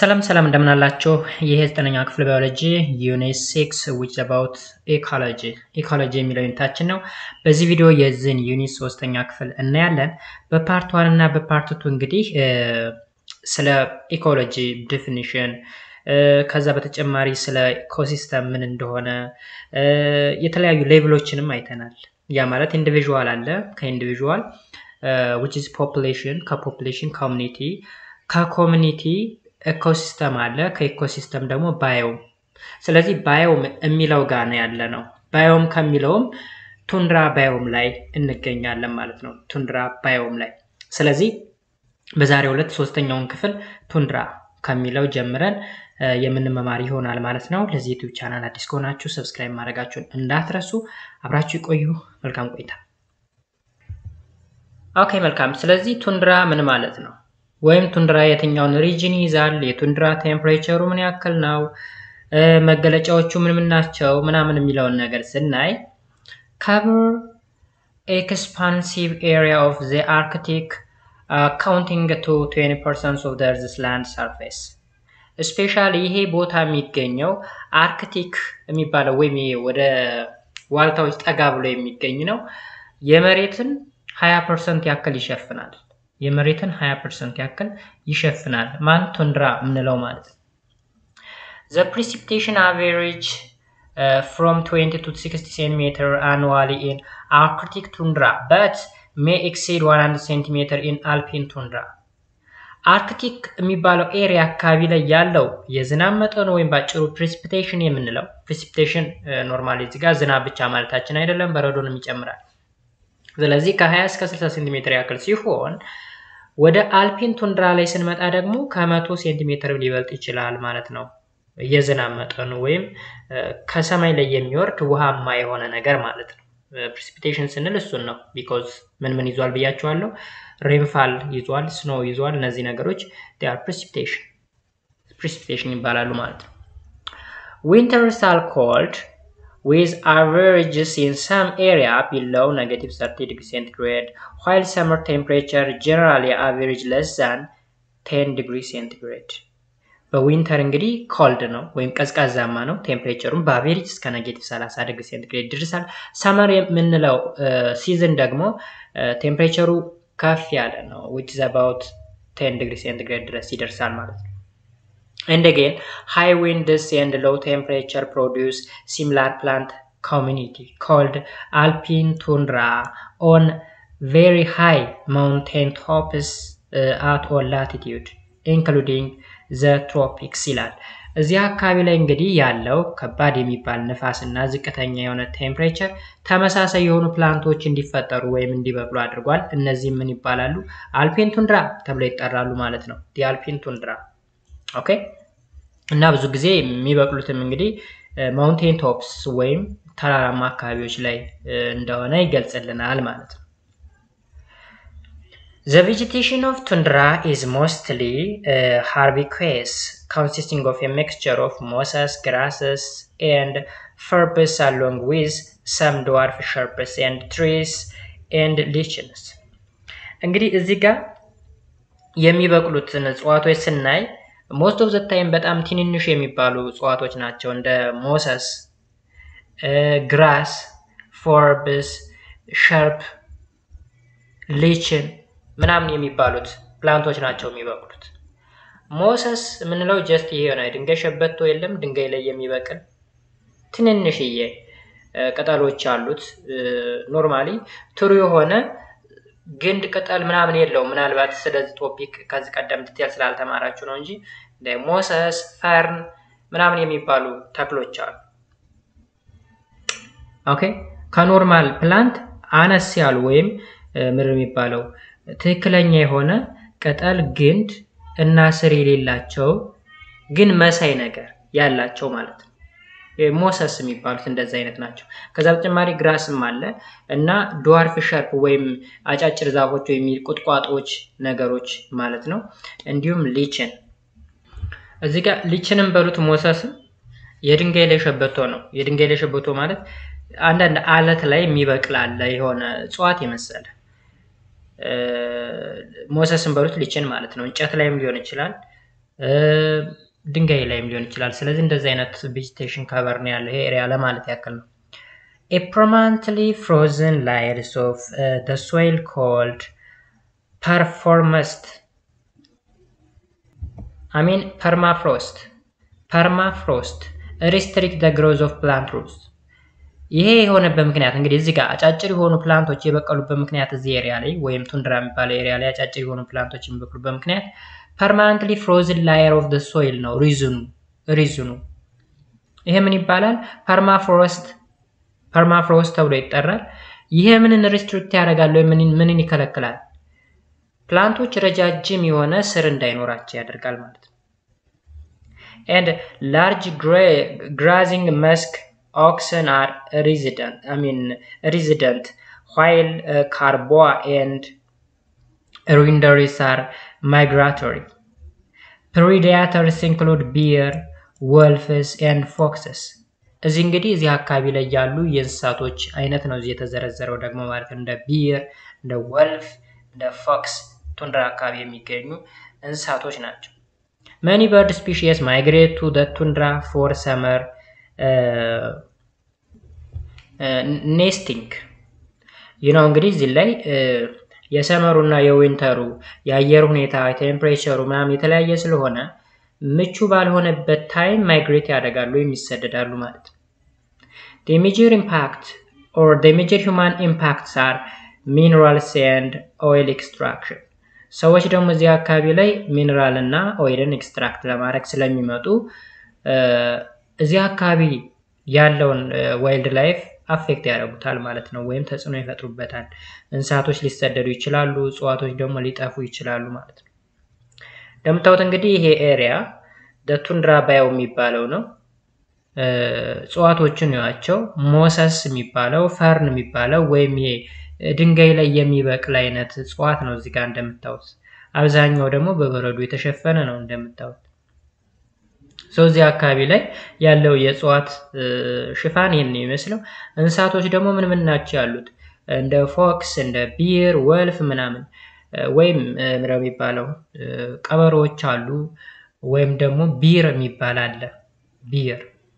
ሰላም ሰላም እንደምናላችሁ ይህ የዘጠነኛ ክፍል ባዮሎጂ ዩኒት ሲክስ ዊች አባውት ኢኮሎጂ ኢኮሎጂ የሚለው ዩኒታችን ነው። በዚህ ቪዲዮ የዚህን ዩኒት ሶስተኛ ክፍል እናያለን። በፓርት ዋን እና በፓርት ቱ እንግዲህ ስለ ኢኮሎጂ ዲፊኒሽን ከዛ በተጨማሪ ስለ ኢኮሲስተም ምን እንደሆነ የተለያዩ ሌቭሎችንም አይተናል። ያ ማለት ኢንዲቪዥዋል አለ ከኢንዲቪዥዋል ዊች ኢዝ ፖፑሌሽን ከፖፑሌሽን ኮሚኒቲ ከኮሚኒቲ ኢኮሲስተም አለ ከኢኮሲስተም ደግሞ ባዮም። ስለዚህ ባዮም የሚለው ጋር ነው ያለ ነው። ባዮም ከሚለውም ቱንድራ ባዮም ላይ እንገኛለን ማለት ነው። ቱንድራ ባዮም ላይ ስለዚህ በዛሬው ዕለት ሶስተኛውን ክፍል ቱንድራ ከሚለው ጀምረን የምንመማር ይሆናል ማለት ነው። ለዚህ ዩቲዩብ ቻናል አዲስ ከሆናችሁ ሰብስክራይብ ማድረጋችሁን እንዳትረሱ። አብራችሁ ይቆዩ። መልካም ቆይታ። ኦኬ መልካም። ስለዚህ ቱንድራ ምን ማለት ነው? ወይም ቱንድራ የትኛውን ሪጅን ይይዛል? የቱንድራ ቴምፕሬቸሩ ምን ያክል ነው? መገለጫዎቹ ምን ምን ናቸው? ምናምን የሚለውን ነገር ስናይ ከቨር ኤክስፓንሲቭ ኤሪያ ኦፍ ዘ አርክቲክ ካውንቲንግ ቱ 20 ፐርሰንት ኦፍ ዘ እርዝስ ላንድ ሰርፌስ ስፔሻሊ ይሄ ቦታ የሚገኘው አርክቲክ የሚባለው ወይም ወደ ዋልታዎች ጠጋ ብሎ የሚገኝ ነው። የመሬትን 20 ፐርሰንት ያክል ይሸፍናል። የመሬትን 20 ፐርሰንት ያክል ይሸፍናል። ማን ቱንድራ የምንለው ማለት ነው። ዘ ፕሪሲፒቴሽን አቨሬጅ ፍሮም 20 ቱ 60 ሴንቲሜትር አኑዋሊ ኢን አርክቲክ ቱንድራ በት ሜይ ኤክሲድ 100 ሴንቲሜትር ኢን አልፒን ቱንድራ። አርክቲክ የሚባለው ኤሪያ አካባቢ ላይ ያለው የዝናብ መጠኑ ወይም ባጭሩ ፕሪሲፒቴሽን የምንለው ፕሪሲፒቴሽን ኖርማሊ እዚህ ጋር ዝናብ ብቻ ማለታችን አይደለም፣ በረዶንም ይጨምራል። ስለዚህ ከ20 እስከ 60 ሴንቲሜትር ያክል ሲሆን ወደ አልፒን ቱንድራ ላይ ስንመጣ ደግሞ ከመቶ ሴንቲሜትር ሊበልጥ ይችላል ማለት ነው። የዝናብ መጠኑ ወይም ከሰማይ ላይ የሚወርድ ውሃማ የሆነ ነገር ማለት ነው። ፕሪሲፒቴሽን ስንል እሱን ነው። ቢኮዝ ምን ምን ይዟል ብያቸዋለሁ። ሬንፋል ይዟል፣ ስኖ ይዟል። እነዚህ ነገሮች ር ፕሪሲፒቴሽን ፕሪሲፒቴሽን ይባላሉ ማለት ነው። ዊንተርስ አር ኮልድ with averages in some area below negative 30 degree centigrade, while summer temperature generally average less than 10 degree centigrade. በዊንተር እንግዲህ ኮልድ ነው ወይም ቀዝቃዛማ ነው። ቴምፕሬቸሩም በአቬሬጅ እስከ ኔጌቲቭ 30 ዲግሪ ሴንቲግሬድ ይደርሳል። ሰመር የምንለው ሲዝን ደግሞ ቴምፕሬቸሩ ከፍ ያለ ነው ዊች ኢዝ አባውት 10 ዲግሪ ሴንቲግሬድ ድረስ ይደርሳል ማለት ነው። And again, high winds and low temperature produce similar plant community called alpine tundra on very high mountain tops uh, at all latitude, including the tropics ይላል። እዚህ አካባቢ ላይ እንግዲህ ያለው ከባድ የሚባል ንፋስ እና ዝቅተኛ የሆነ ቴምፕሬቸር ተመሳሳይ የሆኑ ፕላንቶች እንዲፈጠሩ ወይም እንዲበቅሉ አድርጓል። እነዚህም ምን ይባላሉ? አልፒን ቱንድራ ተብለው ይጠራሉ ማለት ነው። የአልፒን ቱንድራ ኦኬ እና ብዙ ጊዜ የሚበቅሉትም እንግዲህ ማውንቴን ቶፕስ ወይም ተራራማ አካባቢዎች ላይ እንደሆነ ይገልጽልናል ማለት ነው። ዘ ቬጂቴሽን ኦፍ ቱንድራ ኢዝ ሞስትሊ ሃርቢኩዌስ ኮንሲስቲንግ ኦፍ ሚክስቸር ኦፍ ሞሰስ ግራስስ ኤንድ ፈርብስ አሎንግ ዊዝ ሰም ድዋርፍ ሸርፕስ ኤንድ ትሪስ ኤንድ ሊችንስ። እንግዲህ እዚህ ጋር የሚበቅሉትን እጽዋቶች ስናይ ሞስት ኦፍ ዘ ታይም በጣም ትንንሽ የሚባሉ እጽዋቶች ናቸው። እንደ ሞሰስ፣ ግራስ፣ ፎርብስ፣ ሸርፕ፣ ሊችን ምናምን የሚባሉት ፕላንቶች ናቸው የሚበቅሉት። ሞሰስ የምንለው ጀስት ይሄ የሆነ ድንጋይ ሸበቶ የለም ድንጋይ ላይ የሚበቅል ትንንሽዬ ቅጠሎች አሉት። ኖርማሊ ትሩ የሆነ ግንድ ቅጠል ምናምን የለውም። ምናልባት ስለዚህ ቶፒክ ከዚህ ቀደም ዲቴል ስላልተማራችሁ ነው እንጂ እንደ ሞሰስ፣ ፈርን ምናምን የሚባሉ ተክሎች አሉ። ኦኬ ከኖርማል ፕላንት አነስ ያሉ ወይም ምር የሚባለው ትክክለኛ የሆነ ቅጠል፣ ግንድ እና ስር የሌላቸው ግን መሳይ ነገር ያላቸው ማለት ነው። ሞሰስ የሚባሉት እንደዚህ አይነት ናቸው። ከዛ በተጨማሪ ግራስም አለ እና ድዋርፍ ሸርፕ ወይም አጫጭር ዛፎች ወይም ቁጥቋጦዎች ነገሮች ማለት ነው። እንዲሁም ሊችን እዚህ ጋር ሊችንም በሉት ሞሰስም የድንጋይ ላይ ሸበቶ ነው። የድንጋይ ላይ ሸበቶ ማለት አንዳንድ አለት ላይ የሚበቅል አለ የሆነ እጽዋት የመሰለ ሞሰስን በሉት ሊችን ማለት ነው። እንጨት ላይም ሊሆን ይችላል ድንጋይ ላይም ሊሆን ይችላል። ስለዚህ እንደዚህ አይነት ቬጂቴሽን ከቨር ነው ያለው ይሄ ኤሪያ ለማለት ያክል ነው። A permanently frozen layers of uh, the soil called permafrost. I mean permafrost. permafrost restrict the growth of plant roots. ይሄ የሆነበት ምክንያት እንግዲህ እዚህ ጋር አጫጭር የሆኑ ፕላንቶች የበቀሉበት ምክንያት እዚህ ኤሪያ ላይ ወይም ቱንድራ የሚባለው ኤሪያ ላይ አጫጭር የሆኑ ፕላንቶች የሚበቅሉበት ምክንያት ፐርማነንትሊ ፍሮዝን ላየር ኦፍ ደ ሶይል ነው ሪዝኑ ሪዝኑ ይሄ ምን ይባላል? ፐርማፍሮስት ፐርማፍሮስት ተብሎ ይጠራል። ይሄ ምንን ሪስትሪክት ያደርጋል ወይም ምንን ይከለክላል? ፕላንቶች ረጃጅም የሆነ ስር እንዳይኖራቸው ያደርጋል ማለት ነው። and large grazing musk oxen are resident i mean resident while uh, carboa and reindeers are migratory predators include bear wolves and foxes እዚህ እንግዲህ እዚህ አካባቢ ላይ ያሉ የእንስሳቶች አይነት ነው እዚህ የተዘረዘረው ደግሞ ማለት ነው እንደ ቢር እንደ ወልፍ እንደ ፎክስ ቱንድራ አካባቢ የሚገኙ እንስሳቶች ናቸው many bird species migrate to the tundra for summer uh, uh, nesting ይህ ነው እንግዲህ እዚህ ላይ የሰመሩና የዊንተሩ የአየር ሁኔታ ቴምፕሬቸሩ ምናምን የተለያየ ስለሆነ ምቹ ባልሆነበት ታይም ማይግሬት ያደርጋሉ ወይም ይሰደዳሉ ማለት ነው። the major impact or the major human impacts are minerals and oil extraction ሰዎች ደግሞ እዚህ አካባቢ ላይ ሚኔራል እና ኦይልን ኤክስትራክት ለማድረግ ስለሚመጡ እዚህ አካባቢ ያለውን ዋይልድ ላይፍ አፌክት ያደርጉታል ማለት ነው፣ ወይም ተጽዕኖ ይፈጥሩበታል። እንስሳቶች ሊሰደዱ ይችላሉ፣ እጽዋቶች ደግሞ ሊጠፉ ይችላሉ ማለት ነው። እንደምታዩት እንግዲህ ይሄ ኤሪያ ቱንድራ ባዮ የሚባለው ነው። እጽዋቶችን ያቸው ሞሰስ የሚባለው ፈርን የሚባለው ወይም ይሄ ድንጋይ ላይ የሚበቅል አይነት እጽዋት ነው እዚህ ጋር እንደምታዩት። አብዛኛው ደግሞ በበረዶ የተሸፈነ ነው እንደምታዩት። ሰው እዚህ አካባቢ ላይ ያለው የእጽዋት ሽፋን ይህን የሚመስለው። እንስሳቶች ደግሞ ምን ምን ናቸው ያሉት? እንደ ፎክስ፣ እንደ ቢር፣ ወልፍ ምናምን ወይም ምንድነው የሚባለው ቀበሮዎች አሉ። ወይም ደግሞ ቢር የሚባል አለ። ቢር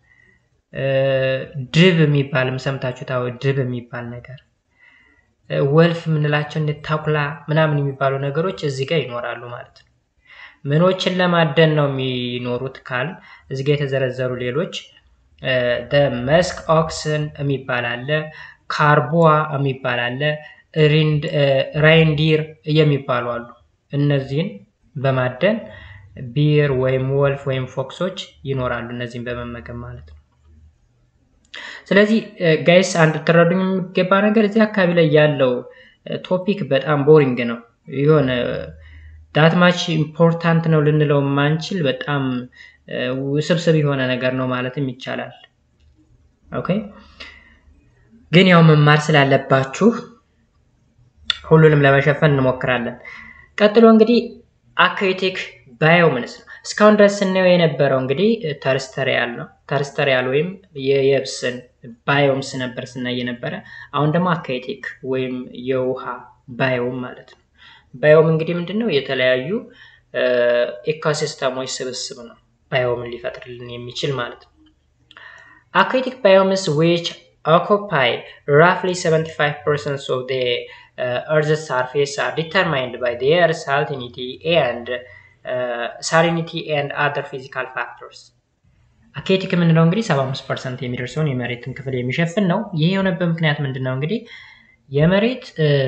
ድብ የሚባልም ሰምታችሁ ታው ድብ የሚባል ነገር ወልፍ የምንላቸው እንደ ታኩላ ምናምን የሚባሉ ነገሮች እዚህ ጋር ይኖራሉ ማለት ነው። ምኖችን ለማደን ነው የሚኖሩት ካል እዚህ ጋር የተዘረዘሩ ሌሎች መስክ ኦክስን የሚባል አለ፣ ካርቦዋ የሚባል አለ፣ ራይንዲር የሚባሉ አሉ። እነዚህን በማደን ቢር ወይም ወልፍ ወይም ፎክሶች ይኖራሉ፣ እነዚህን በመመገብ ማለት ነው። ስለዚህ ጋይስ አንድ ትረዱኝ የሚገባ ነገር እዚህ አካባቢ ላይ ያለው ቶፒክ በጣም ቦሪንግ ነው። የሆነ ዳትማች ኢምፖርታንት ነው ልንለው የማንችል በጣም ውስብስብ የሆነ ነገር ነው ማለትም ይቻላል። ኦኬ ግን ያው መማር ስላለባችሁ ሁሉንም ለመሸፈን እንሞክራለን። ቀጥሎ እንግዲህ አኩዌቲክ ባዮምንስ ነው። እስካሁን ድረስ ስናየው የነበረው እንግዲህ ተርስተሪያል ነው። ተርስተሪያል ወይም የየብስን ባዮምስ ነበር ስናይ የነበረ። አሁን ደግሞ አኩዌቲክ ወይም የውሃ ባዮም ማለት ነው። ባዮም እንግዲህ ምንድን ነው? የተለያዩ ኢኮሲስተሞች ስብስብ ነው ባዮምን ሊፈጥርልን የሚችል ማለት ነው። አኩዌቲክ ባዮምስ ዊች occupy roughly 75% of the uh, Earth's surface are determined by their salinity and uh, salinity and other physical factors. አኬቲክ የምንለው እንግዲህ 75 ፐርሰንት የሚደርሰውን የመሬትን ክፍል የሚሸፍን ነው። ይህ የሆነበት ምክንያት ምንድን ነው? እንግዲህ የመሬት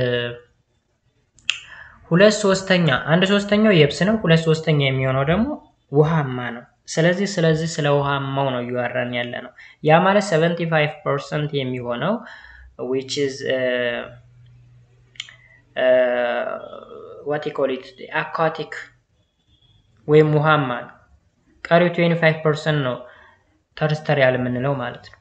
ሁለት ሶስተኛ አንድ ሶስተኛው የብስ ነው። ሁለት ሶስተኛ የሚሆነው ደግሞ ውሃማ ነው። ስለዚህ ስለዚህ ስለ ውሃማው ነው እያወራን ያለ ነው። ያ ማለት 75 ፐርሰንት የሚሆነው which is uh, uh, what you call it aquatic ወይም ውሃማ ነው። ቀሪው 25 ፐርሰንት ነው ተርስተሪያል የምንለው ማለት ነው።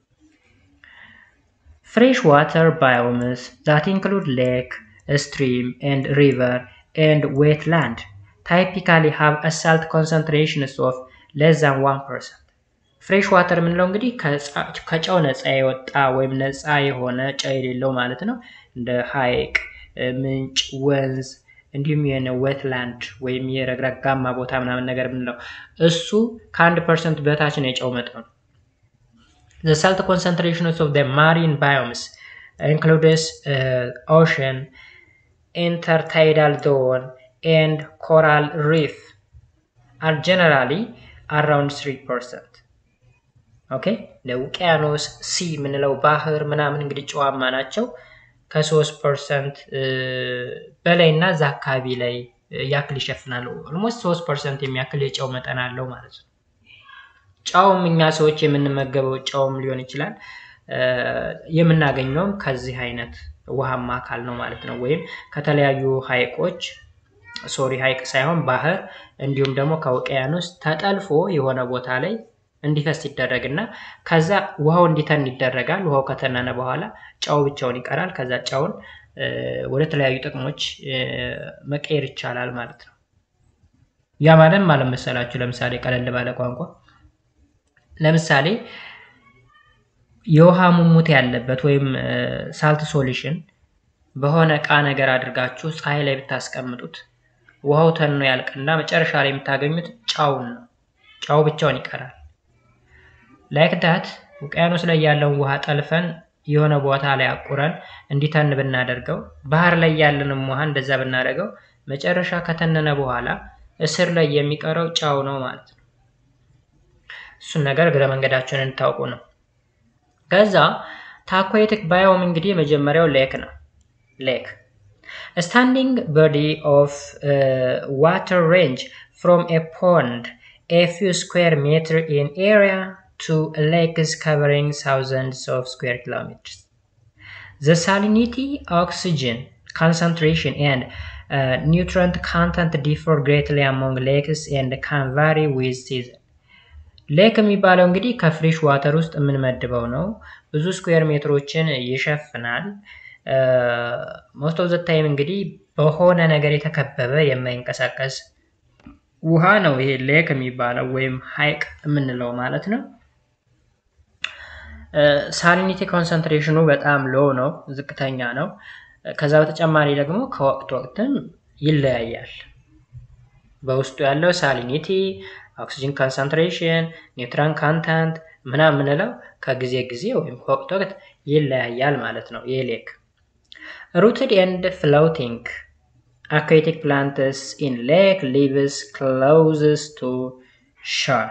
ፍሬሽ ዋተር ባዮምስ that include lake, stream and river and wetland typically have a salt concentrations of less than 1%. ፍሬሽ ዋተር የምንለው እንግዲህ ከጨው ነፃ የወጣ ወይም ነፃ የሆነ ጨው የሌለው ማለት ነው። እንደ ሐይቅ፣ ምንጭ፣ ወንዝ እንዲሁም የሆነ ዌትላንድ ወይም የረግረጋማ ቦታ ምናምን ነገር የምንለው እሱ ከአንድ ፐርሰንት በታች ነው የጨው መጠኑ። The salt concentrations of the marine biomes includes uh, ocean, intertidal zone, and coral reef are generally around 3%. ኦኬ ለውቅያኖስ ሲ የምንለው ባህር ምናምን እንግዲህ ጨዋማ ናቸው። ከሶስት ፐርሰንት በላይ እና እዛ አካባቢ ላይ ያክል ይሸፍናሉ። ኦልሞስት ሶስት ፐርሰንት የሚያክል የጨው መጠን አለው ማለት ነው። ጨውም እኛ ሰዎች የምንመገበው ጨውም ሊሆን ይችላል የምናገኘውም ከዚህ አይነት ውሃማ አካል ነው ማለት ነው። ወይም ከተለያዩ ሀይቆች ሶሪ ሀይቅ ሳይሆን ባህር እንዲሁም ደግሞ ከውቅያኖስ ተጠልፎ የሆነ ቦታ ላይ እንዲፈስ ይደረግና ከዛ ውሃው እንዲተን ይደረጋል። ውሃው ከተነነ በኋላ ጨው ብቻውን ይቀራል። ከዛ ጨውን ወደ ተለያዩ ጥቅሞች መቀየር ይቻላል ማለት ነው። ያ ማለት ማለት መሰላችሁ ለምሳሌ ቀለል ባለ ቋንቋ ለምሳሌ የውሃ ሙሙት ያለበት ወይም ሳልት ሶሉሽን በሆነ እቃ ነገር አድርጋችሁ ፀሐይ ላይ ብታስቀምጡት ውሃው ተኖ ያልቅና መጨረሻ ላይ የምታገኙት ጨውን ነው። ጨው ብቻውን ይቀራል። ላይክ ዳት ውቅያኖስ ላይ ያለውን ውሃ ጠልፈን የሆነ ቦታ ላይ አቁረን እንዲተን ብናደርገው ባህር ላይ ያለንም ውሃ እንደዛ ብናደርገው መጨረሻ ከተነነ በኋላ እስር ላይ የሚቀረው ጨው ነው ማለት ነው። እሱን ነገር እግረ መንገዳችንን እንታውቁ ነው። ከዛ ታኳቲክ ባዮም እንግዲህ የመጀመሪያው ሌክ ነው። ሌክ ስታንዲንግ ቦዲ ኦፍ ዋተር ሬንጅ ፍሮም ኤ ፖንድ ኤ ፊው ስኩዌር ሜትር ኢን ኤሪያ to lakes covering thousands of square kilometers. The salinity, oxygen concentration, and uh, nutrient content differ greatly among lakes and can vary with season. ሌክ የሚባለው እንግዲህ ከፍሬሽ ዋተር ውስጥ የምንመድበው ነው። ብዙ ስኩዌር ሜትሮችን ይሸፍናል። ሞስት ኦፍ ዘ ታይም እንግዲህ በሆነ ነገር የተከበበ የማይንቀሳቀስ ውሃ ነው ይሄ ሌክ የሚባለው ወይም ሀይቅ የምንለው ማለት ነው። ሳሊኒቲ ኮንሰንትሬሽኑ በጣም ሎ ነው፣ ዝቅተኛ ነው። ከዛ በተጨማሪ ደግሞ ከወቅት ወቅትም ይለያያል። በውስጡ ያለው ሳሊኒቲ፣ ኦክሲጅን ኮንሰንትሬሽን፣ ኒውትራን ካንታንት ምናምን የምንለው ከጊዜ ጊዜ ወይም ከወቅት ወቅት ይለያያል ማለት ነው። ይህ ሌክ ሩትድ ኤንድ ፍሎቲንግ aquatic plants in lake lives closest to shore.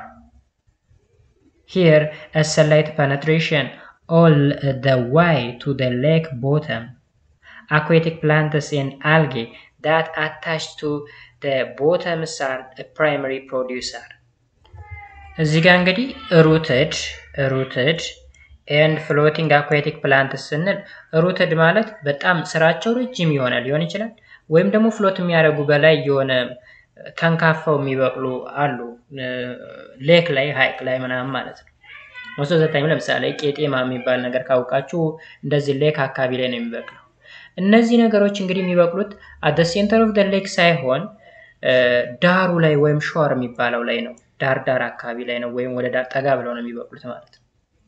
Here, a sunlight penetration all the way to the lake bottom. Aquatic plants and algae that attach to the bottoms are a primary producer. እዚህ ጋር እንግዲህ ሩትድ ሩትድ ኤንድ ፍሎቲንግ አኳቲክ ፕላንት ስንል ሩትድ ማለት በጣም ስራቸው ረጅም የሆነ ሊሆን ይችላል ወይም ደግሞ ፍሎት የሚያደርጉ በላይ የሆነ ተንካፋው የሚበቅሉ አሉ ሌክ ላይ ሀይቅ ላይ ምናምን ማለት ነው። ሞስት ዘታይም ለምሳሌ ቄጤማ የሚባል ነገር ካውቃችሁ እንደዚህ ሌክ አካባቢ ላይ ነው የሚበቅለው። እነዚህ ነገሮች እንግዲህ የሚበቅሉት አደ ሴንተር ኦፍ ደ ሌክ ሳይሆን ዳሩ ላይ ወይም ሾር የሚባለው ላይ ነው። ዳር ዳር አካባቢ ላይ ነው ወይም ወደ ዳር ጠጋ ብለው ነው የሚበቅሉት ማለት ነው።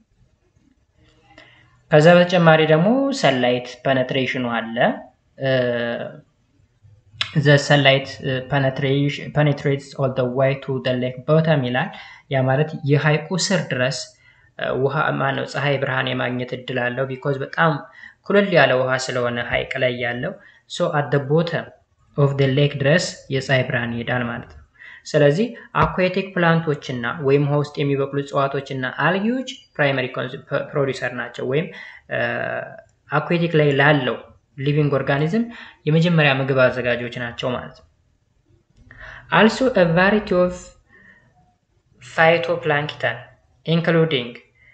ከዛ በተጨማሪ ደግሞ ሰላይት ፐነትሬሽኑ አለ። ዘ ሰንላይት ፐኔትሬትስ ኦል ደ ዋይ ቱ ደ ሌክ ቦተም ይላል። ያ ማለት የሀይቁ ስር ድረስ ውሃ ማነው ፀሐይ ብርሃን የማግኘት እድል አለው። ቢኮዝ በጣም ኩልል ያለ ውሃ ስለሆነ ሀይቅ ላይ ያለው ሶ አት ደ ቦተም ኦፍ ደ ሌክ ድረስ የፀሐይ ብርሃን ይሄዳል ማለት ነው። ስለዚህ አኳቲክ ፕላንቶችና ወይም ውሃ ውስጥ የሚበቅሉ እጽዋቶችና አልጊዎች ፕራይመሪ ፕሮዲሰር ናቸው ወይም አኳቲክ ላይ ላለው ሊቪንግ ኦርጋኒዝም የመጀመሪያ ምግብ አዘጋጆች ናቸው ማለት ነው። አልሶ አ ቫሪቲ ኦፍ ፋይቶፕላንክተን ኢንክሉዲንግ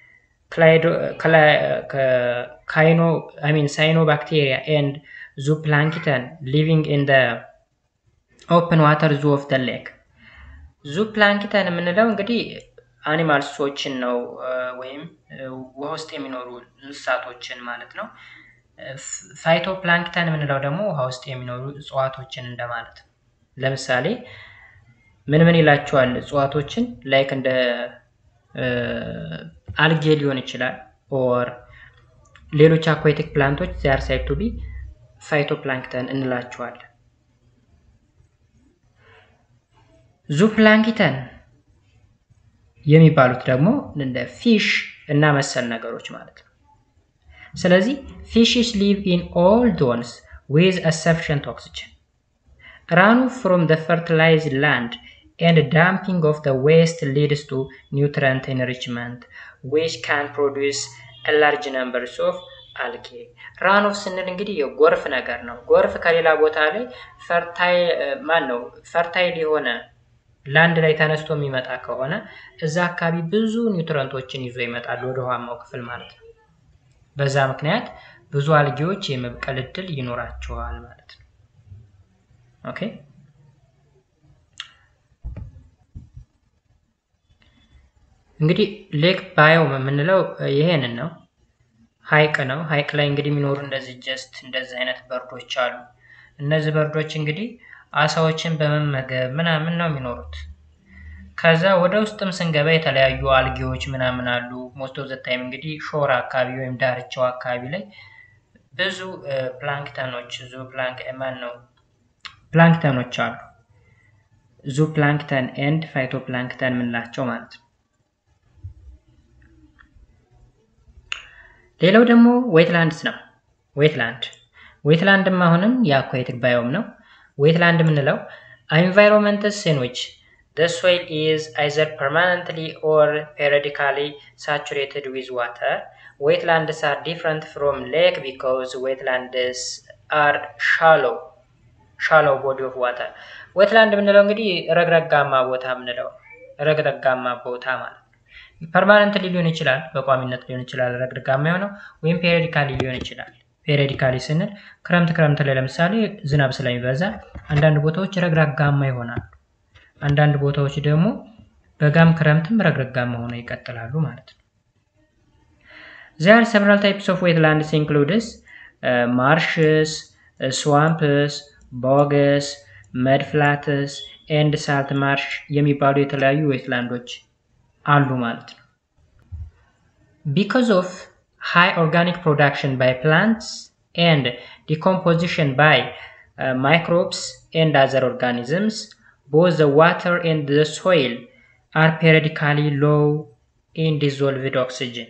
ካይኖ አይ ሚን ሳይኖባክቴሪያ ኤንድ ዙፕላንክተን ሊቪንግ ኢን ደ ኦፕን ዋተር ዙ ኦፍ ደ ሌክ። ዙፕላንክተን የምንለው እንግዲህ አኒማልሶችን ነው ወይም ውሃ ውስጥ የሚኖሩ እንስሳቶችን ማለት ነው። ፋይቶ ፕላንክተን የምንለው ደግሞ ውሃ ውስጥ የሚኖሩ እጽዋቶችን እንደማለት ነው። ለምሳሌ ምን ምን ይላቸዋል እጽዋቶችን ላይክ እንደ አልጌ ሊሆን ይችላል ኦር ሌሎች አኳቲክ ፕላንቶች ዚያር ሳይድ ቱ ቢ ፋይቶ ፕላንክተን እንላቸዋለን። ዙፕላንኪተን የሚባሉት ደግሞ እንደ ፊሽ እና መሰል ነገሮች ማለት ነው። ስለዚህ ፊሽስ ሊቭ ኢን ኦል ዶንስ ዊዝ አ ሰፊሽንት ኦክሲጅን ራኑ ፍሮም ደ ፈርቲላይዝድ ላንድ ኤንድ ዳምፒንግ ኦፍ ደ ዌስት ሊድስ ቱ ኒውትረንት ኤንሪችመንት ዊች ካን ፕሮዲውስ ላርጅ ነምበርስ ኦፍ አልጌ ራን ኦፍ ስንል እንግዲህ የጎርፍ ነገር ነው። ጎርፍ ከሌላ ቦታ ላይ ፈርታይል ማን ነው ፈርታይል የሆነ ላንድ ላይ ተነስቶ የሚመጣ ከሆነ እዛ አካባቢ ብዙ ኒውትረንቶችን ይዞ ይመጣል ወደ ውሃማው ክፍል ማለት ነው። በዛ ምክንያት ብዙ አልጌዎች የመብቀል እድል ይኖራቸዋል ማለት ነው። ኦኬ እንግዲህ ሌክ ባዮም የምንለው ይሄንን ነው። ሀይቅ ነው። ሀይቅ ላይ እንግዲህ የሚኖሩ እንደዚህ ጀስት እንደዚህ አይነት በርዶች አሉ። እነዚህ በርዶች እንግዲህ አሳዎችን በመመገብ ምናምን ነው የሚኖሩት። ከዛ ወደ ውስጥም ስንገባ የተለያዩ አልጌዎች ምናምን አሉ። ሞስት ኦፍ ዘ ታይም እንግዲህ ሾር አካባቢ ወይም ዳርቻው አካባቢ ላይ ብዙ ፕላንክተኖች ዙ ፕላንክ ማን ነው ፕላንክተኖች አሉ። ዙ ፕላንክተን ኤንድ ፋይቶ ፕላንክተን የምንላቸው ማለት ነው። ሌላው ደግሞ ዌትላንድስ ነው። ዌትላንድ ዌትላንድም አሁንም የአኳቲክ ባዮም ነው። ዌትላንድ የምንለው ኢንቫይሮንመንትስ ኢን ዊች the soil is either permanently or periodically saturated with water. Wetlands are different from lake because wetlands are shallow shallow body of water. ዌትላንድ የምንለው እንግዲህ ረግረጋማ ቦታ የምንለው ረግረጋማ ቦታ ማለት ነው። ፐርማነንትሊ ሊሆን ይችላል፣ በቋሚነት ሊሆን ይችላል ረግረጋማ የሆነው ወይም ፔሪዲካሊ ሊሆን ይችላል። ፔሪዲካሊ ስንል ክረምት ክረምት ላይ ለምሳሌ ዝናብ ስለሚበዛ አንዳንድ ቦታዎች ረግረጋማ ይሆናሉ። አንዳንድ ቦታዎች ደግሞ በጋም ክረምትም ረግረጋማ ሆነው ይቀጥላሉ ማለት ነው። ዚር አር ሰቨራል ታይፕስ ኦፍ ዌትላንድስ ኢንክሉድስ ማርሽስ፣ ስዋምፕስ፣ ቦገስ፣ መድፍላትስ ኤንድ ሳልት ማርሽ የሚባሉ የተለያዩ ዌትላንዶች አሉ ማለት ነው። ቢኮዝ ኦፍ ሃይ ኦርጋኒክ ፕሮዳክሽን ባይ ፕላንትስ ኤንድ ዲኮምፖዚሽን ባይ ማይክሮብስ ኤንድ አዘር ኦርጋኒዝምስ both the water and the soil are periodically low in dissolved oxygen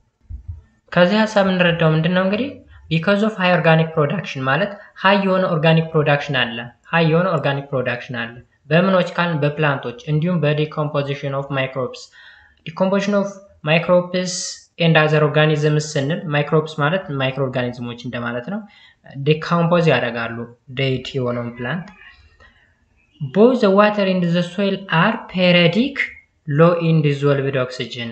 ከዚህ ሀሳብ የምንረዳው ምንድን ነው እንግዲህ ቢካዝ ኦፍ ሃይ ኦርጋኒክ ፕሮዳክሽን ማለት ሃይ የሆነ ኦርጋኒክ ፕሮዳክሽን አለ ሃይ የሆነ ኦርጋኒክ ፕሮዳክሽን አለ በምኖች ካልን በፕላንቶች እንዲሁም በዲኮምፖዚሽን ኦፍ ማይክሮብስ ዲኮምፖዚሽን ኦፍ ማይክሮብስ ኤንድ አዘር ኦርጋኒዝምስ ስንል ማይክሮብስ ማለት ማይክሮ ኦርጋኒዝሞች እንደማለት ነው ዲኮምፖዝ ያደርጋሉ ዴይት የሆነውን ፕላንት both the water and the soil are periodic low in dissolved oxygen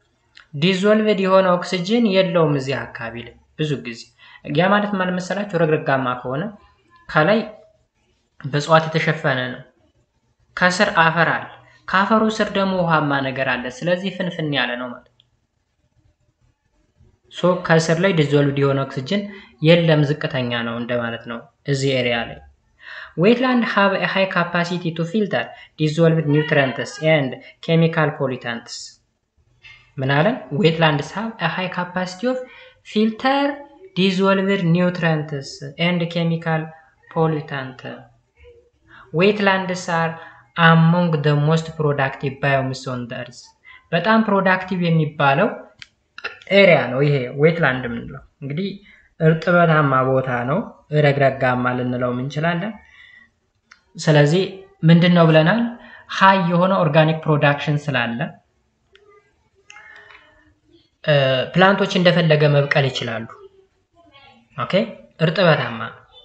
ዲዞልቭድ የሆነ ኦክሲጅን የለውም እዚህ አካባቢ ላይ ብዙ ጊዜ ያ ማለት ማለት መሰላችሁ ረግረጋማ ከሆነ ከላይ በእጽዋት የተሸፈነ ነው ከስር አፈር አለ ከአፈሩ ስር ደግሞ ውሃማ ነገር አለ ስለዚህ ፍንፍን ያለ ነው ማለት ሶ ከስር ላይ ዲዞልቭድ የሆነ ኦክሲጅን የለም ዝቅተኛ ነው እንደማለት ነው እዚህ ኤሪያ ላይ Wetland have a high capacity to filter dissolved nutrients and chemical pollutants. ምን አለን? Wetlands have a high capacity of filter dissolved nutrients and chemical pollutant. Wetlands are among the most productive biomes on the earth. በጣም ፕሮዳክቲቭ የሚባለው ኤሪያ ነው ይሄ ዌትላንድ የምንለው እንግዲህ እርጥበታማ ቦታ ነው። ረግረጋማ ልንለው እንችላለን። ስለዚህ ምንድን ነው ብለናል? ሀይ የሆነ ኦርጋኒክ ፕሮዳክሽን ስላለ ፕላንቶች እንደፈለገ መብቀል ይችላሉ። ኦኬ እርጥበታማ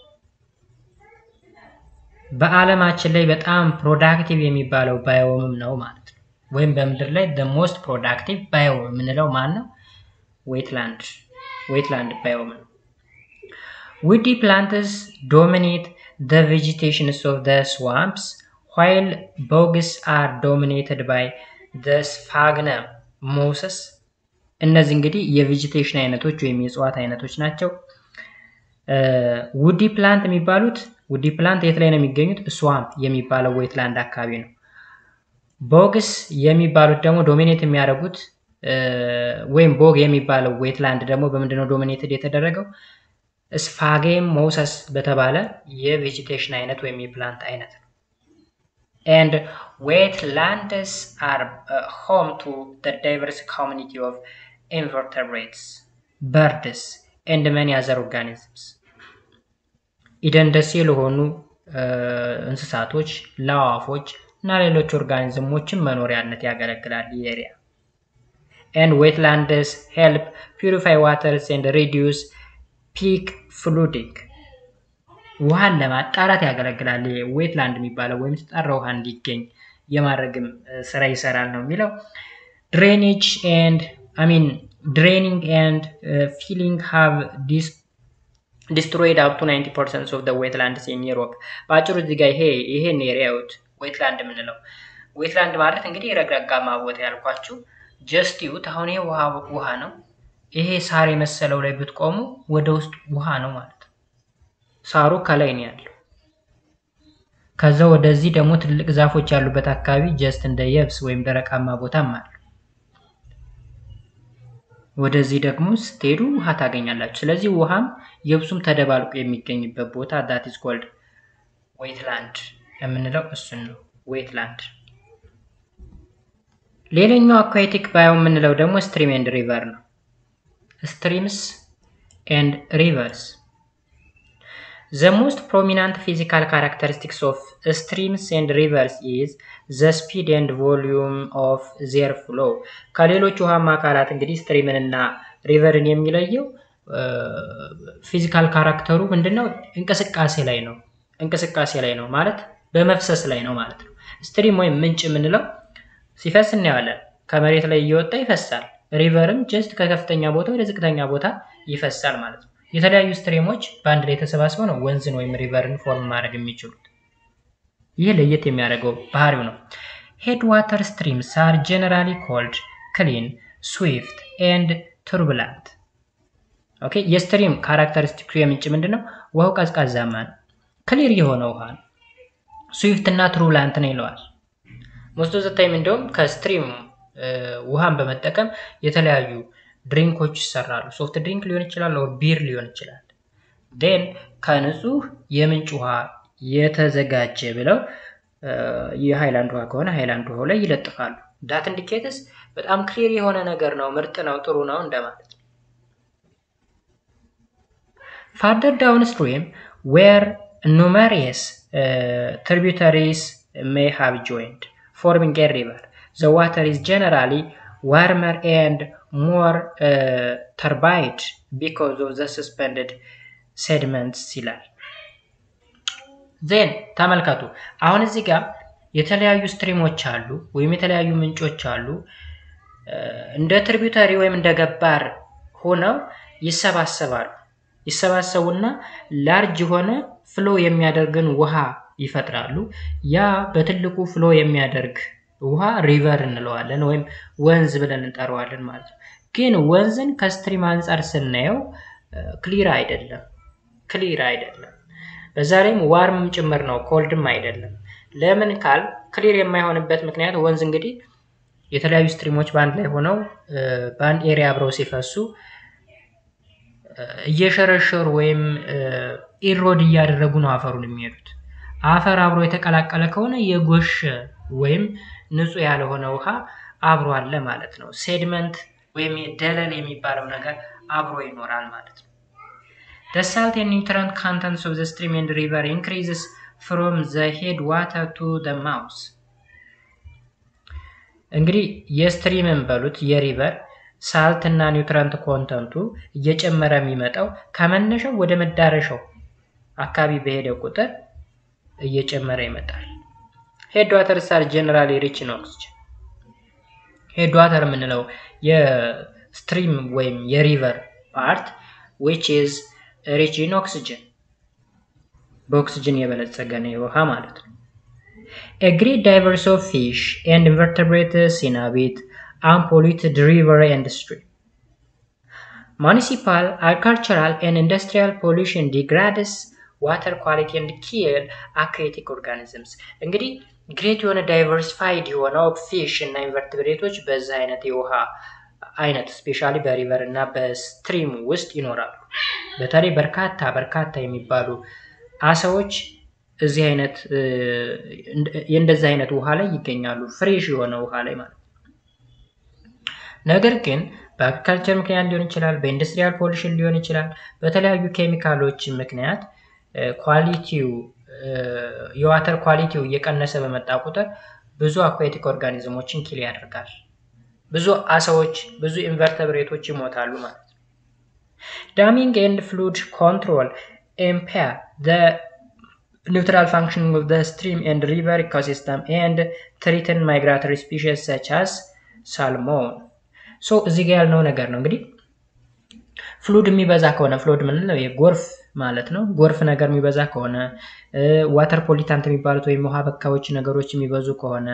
በዓለማችን ላይ በጣም ፕሮዳክቲቭ የሚባለው ባዮምም ነው ማለት ነው። ወይም በምድር ላይ ሞስት ፕሮዳክቲቭ ባዮም የምንለው ማን ነው? ዌትላንድ ዌትላንድ ባዮም ነው። ውዲ ፕላንትስ ዶሚኔት the vegetations of the swamps while bogs are dominated by the sphagnum mosses እነዚህ እንግዲህ የቬጂቴሽን አይነቶች ወይም የእጽዋት አይነቶች ናቸው። ውዲ ፕላንት የሚባሉት ውዲ ፕላንት የት ላይ ነው የሚገኙት? ስዋምፕ የሚባለው ዌትላንድ አካባቢ ነው። ቦግስ የሚባሉት ደግሞ ዶሚኔት የሚያደርጉት ወይም ቦግ የሚባለው ዌትላንድ ደግሞ በምንድነው ዶሚኔትድ የተደረገው? ስፋጌም ሞሰስ በተባለ የቬጂቴሽን አይነት ወይም የፕላንት አይነት ነው። and wetlands are uh, home to the diverse community of invertebrates, birds, and many other organisms. ኢደንደሴ ለሆኑ እንስሳቶች፣ ለአዋፎች እና ሌሎች ኦርጋኒዝሞችን መኖሪያነት ያገለግላል ይህ ኤሪያ። and wetlands help purify waters and reduce peak flooding ውሃን ለማጣራት ያገለግላል። ዌትላንድ የሚባለው ወይም የተጣራ ውሃ እንዲገኝ የማድረግም ስራ ይሰራል ነው የሚለው። ድሬኔጅ ኤንድ አይ ሚን ድሬኒንግ ኤንድ ፊሊንግ ሃቭ ዲስትሮይድ አፕ ቱ 90 ፐርሰንት ኦፍ ዌትላንድስ ኢን ዩሮፕ። በአጭሩ እዚህ ጋር ይሄ ይሄን ኤሪያውት ዌትላንድ የምንለው ዌትላንድ ማለት እንግዲህ ረግረጋማ ቦታ ያልኳችሁ ጀስት ዩት አሁን ይሄ ውሃ ውሃ ነው። ይሄ ሳር የመሰለው ላይ ብትቆሙ ወደ ውስጥ ውሃ ነው ማለት ነው። ሳሩ ከላይ ነው ያለው። ከዛ ወደዚህ ደግሞ ትልቅ ዛፎች ያሉበት አካባቢ ጀስት እንደ የብስ ወይም ደረቃማ ቦታም አለ። ወደዚህ ደግሞ ስትሄዱ ውሃ ታገኛላችሁ። ስለዚህ ውሃም የብሱም ተደባልቆ የሚገኝበት ቦታ ዳት ኢዝ ኮልድ ዌትላንድ የምንለው እሱን ነው። ዌትላንድ ሌላኛው አኳቲክ ባዮ የምንለው ደግሞ ስትሪም ኤንድ ሪቨር ነው። ስትሪምስ ኤንድ ሪቨርስ ዘ ሞስት ፕሮሚናንት ፊዚካል ካራክተሪስቲክስ ኦፍ ስትሪምስ ኤንድ ሪቨርስ ኢዝ ዘ ስፒድ ኤንድ ቮሊዩም ኦፍ ዜር ፍሎ። ከሌሎች ውሃማ አካላት እንግዲህ ስትሪምን እና ሪቨርን የሚለየው ፊዚካል ካራክተሩ ምንድነው? እንቅስቃሴ ላይ ነው። እንቅስቃሴ ላይ ነው ማለት በመፍሰስ ላይ ነው ማለት ነው። ስትሪም ወይም ምንጭ የምንለው ሲፈስ እናየዋለን። ከመሬት ላይ እየወጣ ይፈሳል። ሪቨርም ጀስት ከከፍተኛ ቦታ ወደ ዝቅተኛ ቦታ ይፈሳል ማለት ነው። የተለያዩ ስትሪሞች በአንድ ላይ ተሰባስበው ነው ወንዝን ወይም ሪቨርን ፎርም ማድረግ የሚችሉት። ይህ ለየት የሚያደርገው ባህሪው ነው። ሄድ ዋተር ስትሪምስ አር ጀነራሊ ኮልድ ክሊን፣ ስዊፍት ኤንድ ቱርቡላንት። ኦኬ የስትሪም ካራክተሪስቲክሱ የምንጭ ምንድን ነው? ውሃው ቀዝቃዛማ ነው፣ ክሊር የሆነ ውሃ ነው። ስዊፍት እና ቱርቡላንት ነው ይለዋል። ሞስት ኦፍ ዘ ታይም እንደውም ከስትሪም ውሃን በመጠቀም የተለያዩ ድሪንኮች ይሰራሉ። ሶፍት ድሪንክ ሊሆን ይችላል፣ ኦር ቢር ሊሆን ይችላል። ዴን ከንጹህ የምንጭ ውሃ የተዘጋጀ ብለው የሃይላንድ ውሃ ከሆነ ሃይላንድ ውሃው ላይ ይለጥፋሉ። ዳት ኢንዲኬትስ በጣም ክሊር የሆነ ነገር ነው፣ ምርጥ ነው፣ ጥሩ ነው እንደማለት ነው። ፋርደር ዳውን ስትሪም ዌር ኑመሪየስ ትሪቢዩተሪስ ሜይ ሃቭ ጆይንድ ፎርሚንግ ኤ ሪቨር ዘ ዋተር ኢዝ ጀነራሊ ዋርመር ኤንድ ሞር ተርባይድ ቢኮዝ ኦፍ ዘ ሰስፔንድድ ሴድመንትስ ይላል። ዜን ተመልከቱ። አሁን እዚህ ጋር የተለያዩ ስትሪሞች አሉ ወይም የተለያዩ ምንጮች አሉ። እንደ ትሪቢዩተሪ ወይም እንደ ገባር ሆነው ይሰባሰባሉ። ይሰባሰቡና ላርጅ የሆነ ፍሎ የሚያደርግን ውሃ ይፈጥራሉ። ያ በትልቁ ፍሎ የሚያደርግ ውሃ ሪቨር እንለዋለን ወይም ወንዝ ብለን እንጠራዋለን ማለት ነው። ግን ወንዝን ከስትሪም አንጻር ስናየው ክሊር አይደለም፣ ክሊር አይደለም። በዛ ላይም ዋርምም ጭምር ነው፣ ኮልድም አይደለም። ለምን ካል ክሊር የማይሆንበት ምክንያት ወንዝ እንግዲህ የተለያዩ ስትሪሞች በአንድ ላይ ሆነው በአንድ ኤሪያ አብረው ሲፈሱ እየሸረሸሩ ወይም ኢሮድ እያደረጉ ነው አፈሩን የሚሄዱት። አፈር አብሮ የተቀላቀለ ከሆነ የጎሽ ወይም ንጹህ ያልሆነ ውሃ አብሮ አለ ማለት ነው። ሴድመንት ወይም ደለል የሚባለው ነገር አብሮ ይኖራል ማለት ነው። The salt and nutrient contents of the stream and river increases from the headwater to the mouth. እንግዲህ የስትሪምን በሉት የሪቨር ሳልት እና ኒውትረንት ኮንተንቱ እየጨመረ የሚመጣው ከመነሻው ወደ መዳረሻው አካባቢ በሄደ ቁጥር እየጨመረ ይመጣል። ሄድ ዋተር ሳር ጀነራሊ ሪች ኢን ኦክስጅን። ሄድ ዋተር የምንለው የስትሪም ወይም የሪቨር ፓርት ዊች ኢዝ ሪች ኢን ኦክስጅን፣ በኦክስጅን የበለጸገ ነው የውሃ ማለት ነው። ኤ ግሬት ዳይቨርስ ኦፍ ፊሽ ኤንድ ኢንቨርተብሬትስ ኢንሃቢት unpolluted river and stream. Municipal, agricultural, and industrial pollution degrades water quality and kill aquatic organisms. እንግዲህ ግሬት የሆነ ዳይቨርሲፋይድ የሆነው ፊሽ እና ኢንቨርትብሬቶች በዚህ አይነት የውሃ አይነት ስፔሻሊ በሪቨር እና በስትሪም ውስጥ ይኖራሉ። በተለይ በርካታ በርካታ የሚባሉ አሳዎች እዚህ አይነት የእንደዚህ አይነት ውሃ ላይ ይገኛሉ፣ ፍሬሽ የሆነ ውሃ ላይ ማለት ነው። ነገር ግን በአግሪካልቸር ምክንያት ሊሆን ይችላል፣ በኢንዱስትሪያል ፖሊሽን ሊሆን ይችላል፣ በተለያዩ ኬሚካሎች ምክንያት ኳሊቲው የዋተር ኳሊቲው እየቀነሰ በመጣ ቁጥር ብዙ አኳቲክ ኦርጋኒዝሞችን ኪል ያደርጋል። ብዙ አሳዎች፣ ብዙ ኢንቨርተብሬቶች ይሞታሉ ማለት ነው። ዳሚንግ ኤንድ ፍሉድ ኮንትሮል ኢምፔር ዘ ኒውትራል ፋንክሽኒንግ ኦፍ ዘ ስትሪም ኤንድ ሪቨር ኢኮሲስተም ኤንድ ትሪትን ማይግራቶሪ ስፒሺስ ሰች አስ ሳልሞን ሶ እዚህ ጋር ያልነው ነገር ነው እንግዲህ ፍሉድ የሚበዛ ከሆነ ፍሉድ ምንለው የጎርፍ ማለት ነው። ጎርፍ ነገር የሚበዛ ከሆነ ዋተር ፖሊታንት የሚባሉት ወይም ውሃ በካዮች ነገሮች የሚበዙ ከሆነ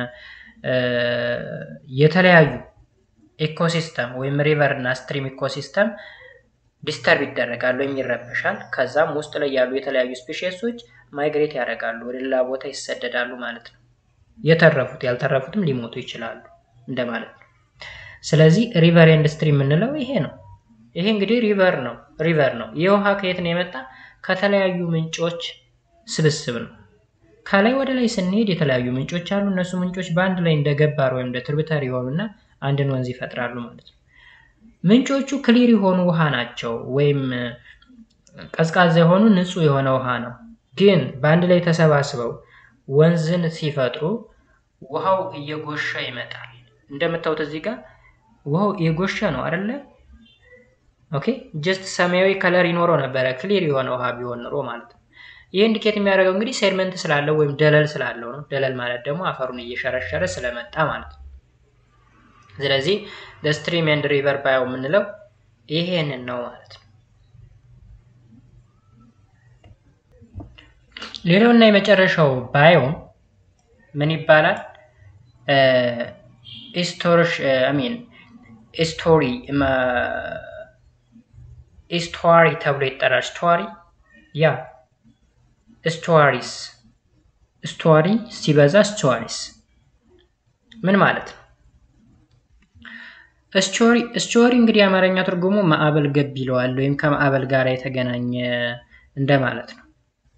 የተለያዩ ኢኮሲስተም ወይም ሪቨር እና ስትሪም ኢኮሲስተም ዲስተርብ ይደረጋል ወይም ይረበሻል። ከዛም ውስጥ ላይ ያሉ የተለያዩ ስፔሽሶች ማይግሬት ያደርጋሉ፣ ወደ ሌላ ቦታ ይሰደዳሉ ማለት ነው። የተረፉት ያልተረፉትም ሊሞቱ ይችላሉ እንደማለት ነው። ስለዚህ ሪቨር ኤንድ ስትሪም የምንለው ይሄ ነው። ይሄ እንግዲህ ሪቨር ነው ሪቨር ነው። ይህ ውሃ ከየት ነው የመጣ? ከተለያዩ ምንጮች ስብስብ ነው። ከላይ ወደ ላይ ስንሄድ የተለያዩ ምንጮች አሉ። እነሱ ምንጮች በአንድ ላይ እንደ ገባር ወይም እንደ ትርብተር የሆኑና አንድን ወንዝ ይፈጥራሉ ማለት ነው። ምንጮቹ ክሊር የሆኑ ውሃ ናቸው፣ ወይም ቀዝቃዛ የሆኑ ንጹህ የሆነ ውሃ ነው። ግን በአንድ ላይ ተሰባስበው ወንዝን ሲፈጥሩ ውሃው እየጎሻ ይመጣል። እንደምታዩት እዚህ ጋር ውሃው እየጎሻ ነው አይደለ? ኦኬ ጀስት ሰማያዊ ከለር ይኖረው ነበረ ክሊር የሆነ ውሃ ቢሆን ኖሮ ማለት ነው። ይህ ኢንዲኬት የሚያደርገው እንግዲህ ሴድመንት ስላለው ወይም ደለል ስላለው ነው። ደለል ማለት ደግሞ አፈሩን እየሸረሸረ ስለመጣ ማለት ነው። ስለዚህ ስትሪም ኤንድ ሪቨር ባዮ የምንለው ይሄንን ነው ማለት ነው። ሌላው እና የመጨረሻው ባዮ ምን ይባላል? ኢስቶርሽ አሚን ኢስቶሪ ኢስቷሪ ተብሎ ይጠራል። ስቷሪ ያ ስቷሪስ ስቷሪ ሲበዛ ስቷሪስ ምን ማለት ነው? ስቶሪ ስቶሪ እንግዲህ የአማርኛ ትርጉሙ ማዕበል ገብ ይለዋል ወይም ከማዕበል ጋር የተገናኘ እንደማለት ነው።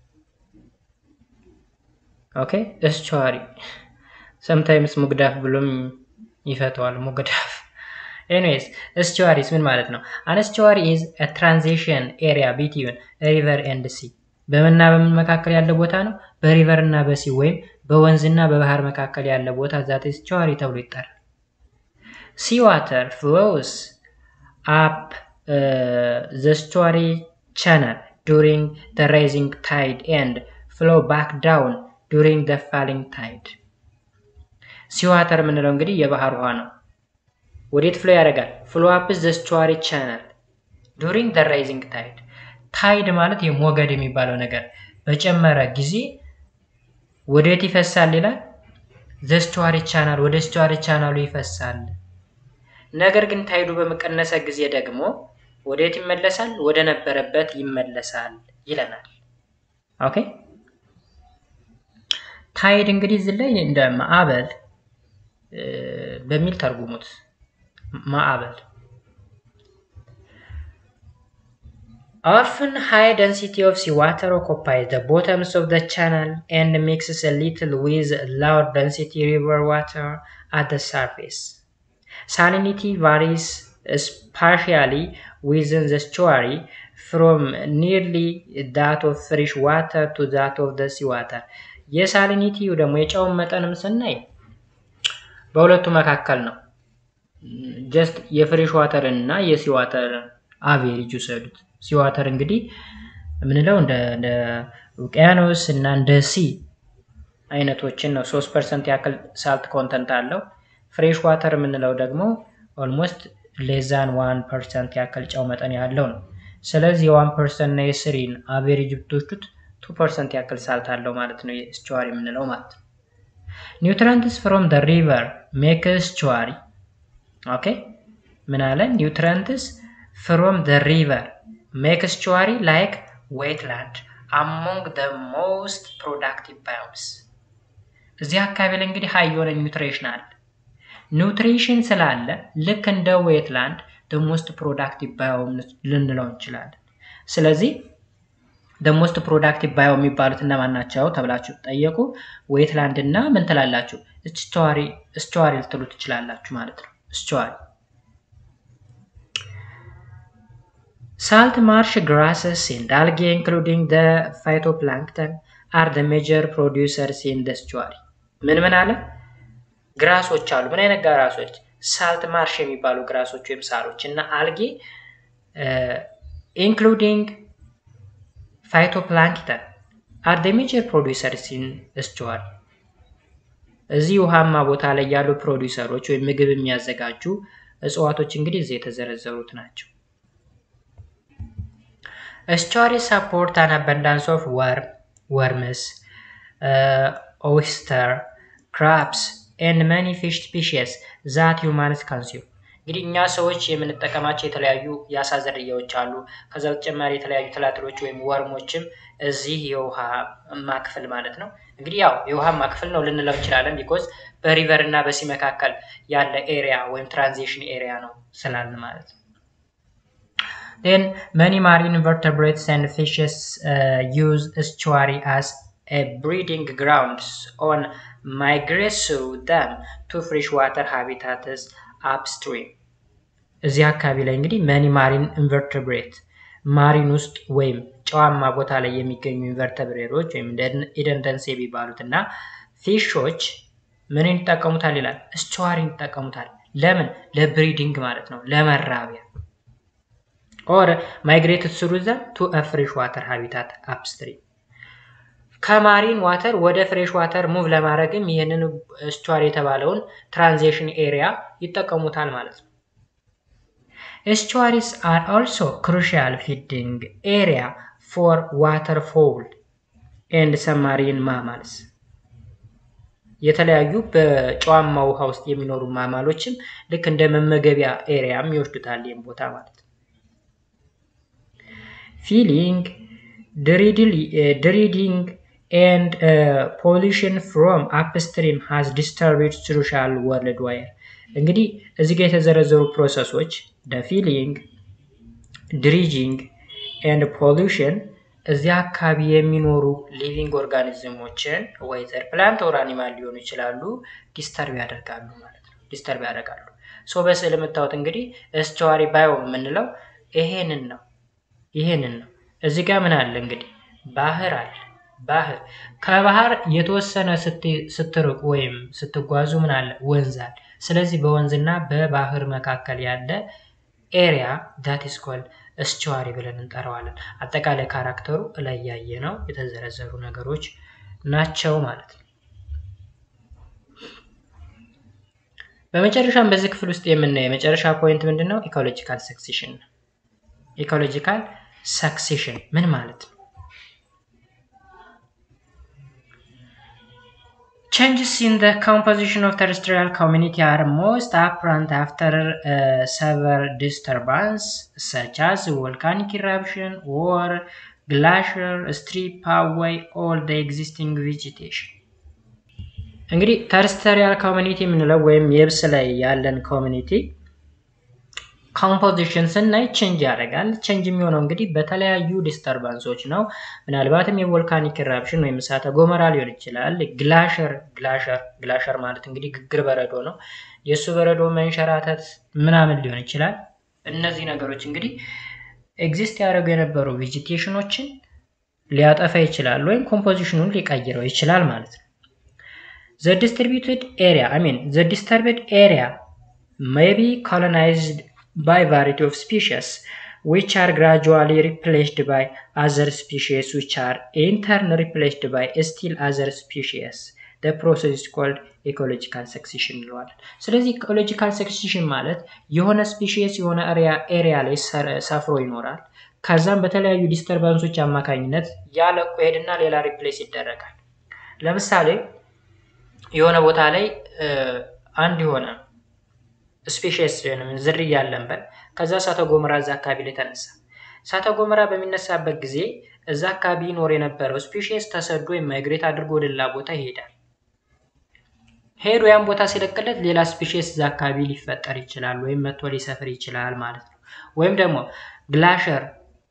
ኦኬ ስቶሪ ሰምታይምስ ሙግዳፍ ብሎም ይፈተዋል። ሙግዳፍ ኤኒዌይስ ስቱዋሪስ ምን ማለት ነው? አን ስቱዋሪ ኢዝ አ ትራንዚሽን ኤሪያ ቢትዊን ሪቨር ኤንድ ሲ በምንና በምን መካከል ያለ ቦታ ነው? በሪቨር እና በሲ ወይም በወንዝና በባህር መካከል ያለ ቦታ ዛት ስቱዋሪ ተብሎ ይጠራል። ሲ ዋተር ፍሎውስ አፕ ዘ ስቱዋሪ ቻናል ዱሪንግ ዘ ራይዚንግ ታይድ ኤንድ ፍሎ ባክ ዳውን ዱሪንግ ዘ ፋሊንግ ታይድ። ሲ ዋተር የምንለው እንግዲህ የባህር ውሃ ነው። ወዴት ፍሎ ያደርጋል? ፍሎ አፕስ ዘ ስቱዋሪ ቻናል ዱሪንግ ዘ ራይዚንግ ታይድ። ታይድ ማለት የሞገድ የሚባለው ነገር በጨመረ ጊዜ ወዴት ይፈሳል ይላል? ዘ ስቱዋሪ ቻናል ወደ ስቱዋሪ ቻናሉ ይፈሳል። ነገር ግን ታይዱ በመቀነሰ ጊዜ ደግሞ ወዴት ይመለሳል? ወደ ነበረበት ይመለሳል ይለናል። ኦኬ ታይድ እንግዲህ እዚህ ላይ እንደ ማዕበል በሚል ተርጉሙት። ማዕበል often high density of seawater occupies the bottoms of the channel and mixes a little with low density river water at the surface. Salinity varies spatially within the estuary from nearly that of fresh water to that of the seawater. የሳሊኒቲው ደግሞ የጨውን መጠንም ስናይ በሁለቱ መካከል ነው። ጀስት የፍሬሽ ዋተርን እና የሲ ዋተርን አቬሬጅ ውሰዱት። ሲ ዋተር እንግዲህ የምንለው እንደ ውቅያኖስ እና እንደ ሲ አይነቶችን ነው። ሶስት ፐርሰንት ያክል ሳልት ኮንተንት አለው። ፍሬሽ ዋተር የምንለው ደግሞ ኦልሞስት ሌዛን ዋን ፐርሰንት ያክል ጨው መጠን ያለው ነው። ስለዚህ የዋን ፐርሰንት እና የስሪን አቬሬጅ ብትወስዱት ቱ ፐርሰንት ያክል ሳልት አለው ማለት ነው። የስቹዋሪ የምንለው ማለት ነው። ኒውትረንትስ ፍሮም ደ ሪቨር ሜክ ስቹዋሪ ኦኬ ምን አለ? ኒውትረንትስ ፍሮም ደ ሪቨር ሜክ ስቹዋሪ ላይክ ዌትላንድ አሞንግ ደ ሞስት ፕሮዳክቲቭ ባዮምስ። እዚህ አካባቢ ላይ እንግዲህ ሀይ የሆነ ኒውትሬሽን አለ። ኒውትሪሽን ስላለ ልክ እንደ ዌትላንድ ደ ሞስት ፕሮዳክቲቭ ባዮም ልንለው እንችላለን። ስለዚህ ሞስት ፕሮዳክቲቭ ባዮ የሚባሉት እነማን ናቸው ተብላችሁ ጠየቁ። ዌትላንድ እና ምን ትላላችሁ? እስቸዋሪ ልትሉ ትችላላችሁ ማለት ነው። እስቸዋሪ ሳልት ማርሽ ግራስስ ኤንድ አልጌ ኢንክሉዲንግ ደ ፋይቶፕላንክተን አር ደ ሜጀር ፕሮዲውሰርስ ኢን ደ እስቸዋሪ። ምን ምን አለ? ግራሶች አሉ። ምን አይነት ግራሶች? ሳልት ማርሽ የሚባሉ ግራሶች ወይም ሳሮች እና አልጌ ኢንክሉዲንግ ፋይቶፕላንክተን አር ደ ሜጀር ፕሮዲውሰርስ ኢን እስቸዋሪ። እዚህ ውሃማ ቦታ ላይ ያሉ ፕሮዲውሰሮች ወይም ምግብ የሚያዘጋጁ እጽዋቶች እንግዲህ እዚህ የተዘረዘሩት ናቸው። እስቸዋሪ ሰፖርት አን አበንዳንስ ኦፍ ወርም ወርምስ ኦይስተር ክራፕስ ኤንድ መኒ ፊሽ ስፒሺስ ዛት ሁማንስ ካንሲው እንግዲህ እኛ ሰዎች የምንጠቀማቸው የተለያዩ የአሳ ዝርያዎች አሉ። ከዛ በተጨማሪ የተለያዩ ትላትሎች ወይም ወርሞችም እዚህ የውሃማ ክፍል ማለት ነው። እንግዲህ ያው የውሃማ ክፍል ነው ልንለው እንችላለን፣ ቢኮዝ በሪቨር እና በሲ መካከል ያለ ኤሪያ ወይም ትራንዚሽን ኤሪያ ነው ስላልን ማለት ነው። ን መኒ ማሪን ኢንቨርተብሬትስ ኤንድ ፊሽስ ዩዝ እስቸዋሪ አስ ብሪዲንግ ግራውንድስ ኦን ማይግሬት ስሩ ደም ቱ ፍሬሽ ዋተር ሃቢታትስ አፕስትሪም እዚህ አካባቢ ላይ እንግዲህ መኒ ማሪን ኢንቨርተብሬት ማሪን ውስጥ ወይም ጨዋማ ቦታ ላይ የሚገኙ ኢንቨርተብሬቶች ወይም ኢደንደንስ የሚባሉት እና ፊሾች ምን ይጠቀሙታል ይላል? እስቸዋሪን ይጠቀሙታል። ለምን? ለብሪዲንግ ማለት ነው፣ ለመራቢያ ኦር ማይግሬትድ ስሩ ዘም ቱ ፍሬሽ ዋተር ሃቢታት አፕስትሪም ከማሪን ዋተር ወደ ፍሬሽ ዋተር ሙቭ ለማድረግም ይህንን እስቸዋሪ የተባለውን ትራንዚሽን ኤሪያ ይጠቀሙታል ማለት ነው። ኤስቹዋሪስ አር ኦልሶ ክሩሺያል ፊዲንግ ኤሪያ ፎር ዋተር ፎውል ኤንድ ሰማሪን ማማልስ የተለያዩ በጨዋማ ውሃ ውስጥ የሚኖሩ ማማሎችም ልክ እንደ መመገቢያ ኤሪያም ይወስዱታል ይህም ቦታ ማለት ነው። ፊሊንግ ድሪዲንግ ኤንድ ፖሊሽን ፍሮም አፕስትሪም ሃዝ ዲስተርብድ ሶሻል ወርልድ ዋይር እንግዲህ እዚህ ጋር የተዘረዘሩ ፕሮሰሶች ፊሊንግ ድሪጂንግ ኤንድ ፖሊሽን እዚህ አካባቢ የሚኖሩ ሊቪንግ ኦርጋኒዝሞችን ወይዘር ፕላንት ኦር አኒማል ሊሆኑ ይችላሉ ዲስተርብ ያደርጋሉ ማለት ነው። ዲስተርብ ያደርጋሉ። ሶ በስዕል የምታዩት እንግዲህ እስቸዋሪ ባዮ የምንለው ይሄንን ነው። ይሄንን ነው። እዚህ ጋር ምን አለ እንግዲህ ባህር አለ። ባህር ከባህር የተወሰነ ስትርቁ ወይም ስትጓዙ ምን አለ ወንዝ አለ። ስለዚህ በወንዝና በባህር መካከል ያለ ኤሪያ ዳት ኢስ ኮልድ እስቸዋሪ ብለን እንጠራዋለን። አጠቃላይ ካራክተሩ ላይ ያየ ነው የተዘረዘሩ ነገሮች ናቸው ማለት ነው። በመጨረሻም በዚህ ክፍል ውስጥ የምናየው የመጨረሻ ፖይንት ምንድን ነው? ኢኮሎጂካል ሰክሴሽን ነው። ኢኮሎጂካል ሰክሴሽን ምን ማለት ነው? Changes in the composition of terrestrial community are most apparent after uh, severe disturbance such as volcanic eruption or glacier strip away all the existing vegetation. እንግዲህ ተርስተሪያል ኮሚኒቲ የምንለው ወይም የብስ ላይ ያለን ኮሚኒቲ ኮምፖዚሽን ስናይ ቼንጅ ያደርጋል። ቼንጅ የሚሆነው እንግዲህ በተለያዩ ዲስተርባንሶች ነው። ምናልባትም የቮልካኒክ ኢራፕሽን ወይም እሳተ ገሞራ ሊሆን ይችላል። ግላሸር ግላሸር ግላሸር ማለት እንግዲህ ግግር በረዶ ነው። የእሱ በረዶ መንሸራተት ምናምን ሊሆን ይችላል። እነዚህ ነገሮች እንግዲህ ኤግዚስት ያደረጉ የነበሩ ቬጂቴሽኖችን ሊያጠፋ ይችላል ወይም ኮምፖዚሽኑን ሊቀይረው ይችላል ማለት ነው። ዘ ዲስትሪቢዩትድ ኤሪያ አይ ሚን ዘ ዲስተርብድ ኤሪያ ሜይ ቢ ኮሎናይዝድ by variety of species which are gradually replaced by other species which are in turn replaced by still other species the process is called ኢኮሎጂካል ሰክሴሽን እንለዋለን። ስለዚህ ኢኮሎጂካል ሰክሴሽን ማለት የሆነ ስፒሺስ የሆነ ኤሪያ ላይ ሰፍሮ ይኖራል። ከዛም በተለያዩ ዲስተርባንሶች አማካኝነት ያለቁ ሄድና ሌላ ሪፕሌስ ይደረጋል። ለምሳሌ የሆነ ቦታ ላይ አንድ የሆነ ስፔሽስ ዝርያ ያለን በል ከዛ እሳተ ገሞራ እዛ አካባቢ ላይ ተነሳ። እሳተ ገሞራ በሚነሳበት ጊዜ እዛ አካባቢ ይኖር የነበረው ስፔሽስ ተሰዶ ወይም ማይግሬት አድርጎ ወደ ሌላ ቦታ ይሄዳል። ሄዶ ያን ቦታ ሲለቅለት ሌላ ስፔሽስ እዛ አካባቢ ሊፈጠር ይችላል ወይም መጥቶ ሊሰፍር ይችላል ማለት ነው። ወይም ደግሞ ግላሸር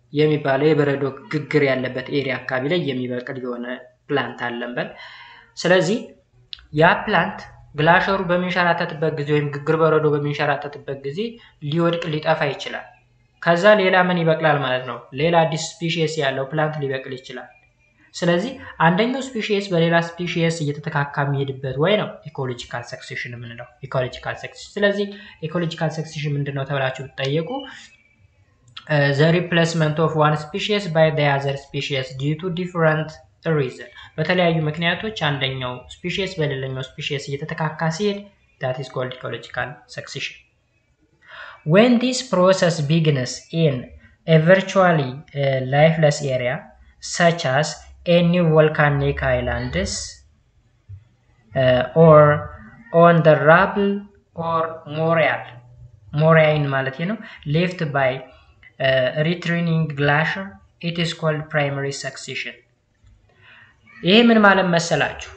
የሚባለው የበረዶ ግግር ያለበት ኤሪያ አካባቢ ላይ የሚበቅል የሆነ ፕላንት አለን በል። ስለዚህ ያ ፕላንት ግላሸሩ በሚንሸራተትበት ጊዜ ወይም ግግር በረዶ በሚንሸራተትበት ጊዜ ሊወድቅ ሊጠፋ ይችላል። ከዛ ሌላ ምን ይበቅላል ማለት ነው? ሌላ አዲስ ስፒሺየስ ያለው ፕላንት ሊበቅል ይችላል። ስለዚህ አንደኛው ስፒሺየስ በሌላ ስፒሺየስ እየተተካካ የሚሄድበት ወይ ነው ኢኮሎጂካል ሰክሴሽን የምንለው ኢኮሎጂካል ሰክሴሽን። ስለዚህ ኢኮሎጂካል ሰክሴሽን ምንድን ነው ተብላችሁ ብትጠየቁ ዘ ሪፕሌስመንት ኦፍ ዋን ስፒሺየስ ባይ ዘ አዘር ስፒሺየስ ዲዩ ቱ ዲፍረንት ሪዝን በተለያዩ ምክንያቶች አንደኛው ስፒሺየስ በሌላኛው ስፒሺየስ እየተተካካ ሲሄድ ዳት ኢዝ ኮልድ ኢኮሎጂካል ሰክሴሽን። ዌን ዲስ ፕሮሰስ ቢግንስ ኢን ኤ ቨርቹዋሊ ላይፍለስ ኤሪያ ሰች አስ ኤ ኒው ቮልካኒክ አይላንድስ ኦር ኦን ደ ራብል ኦር ሞሪያል ሞሪያይን ማለት ነው ሌፍት ባይ ሪትሪኒንግ ግላሽር ኢት ኢስ ኮልድ ፕራይመሪ ሰክሴሽን። ይሄ ምን ማለት መሰላችሁ?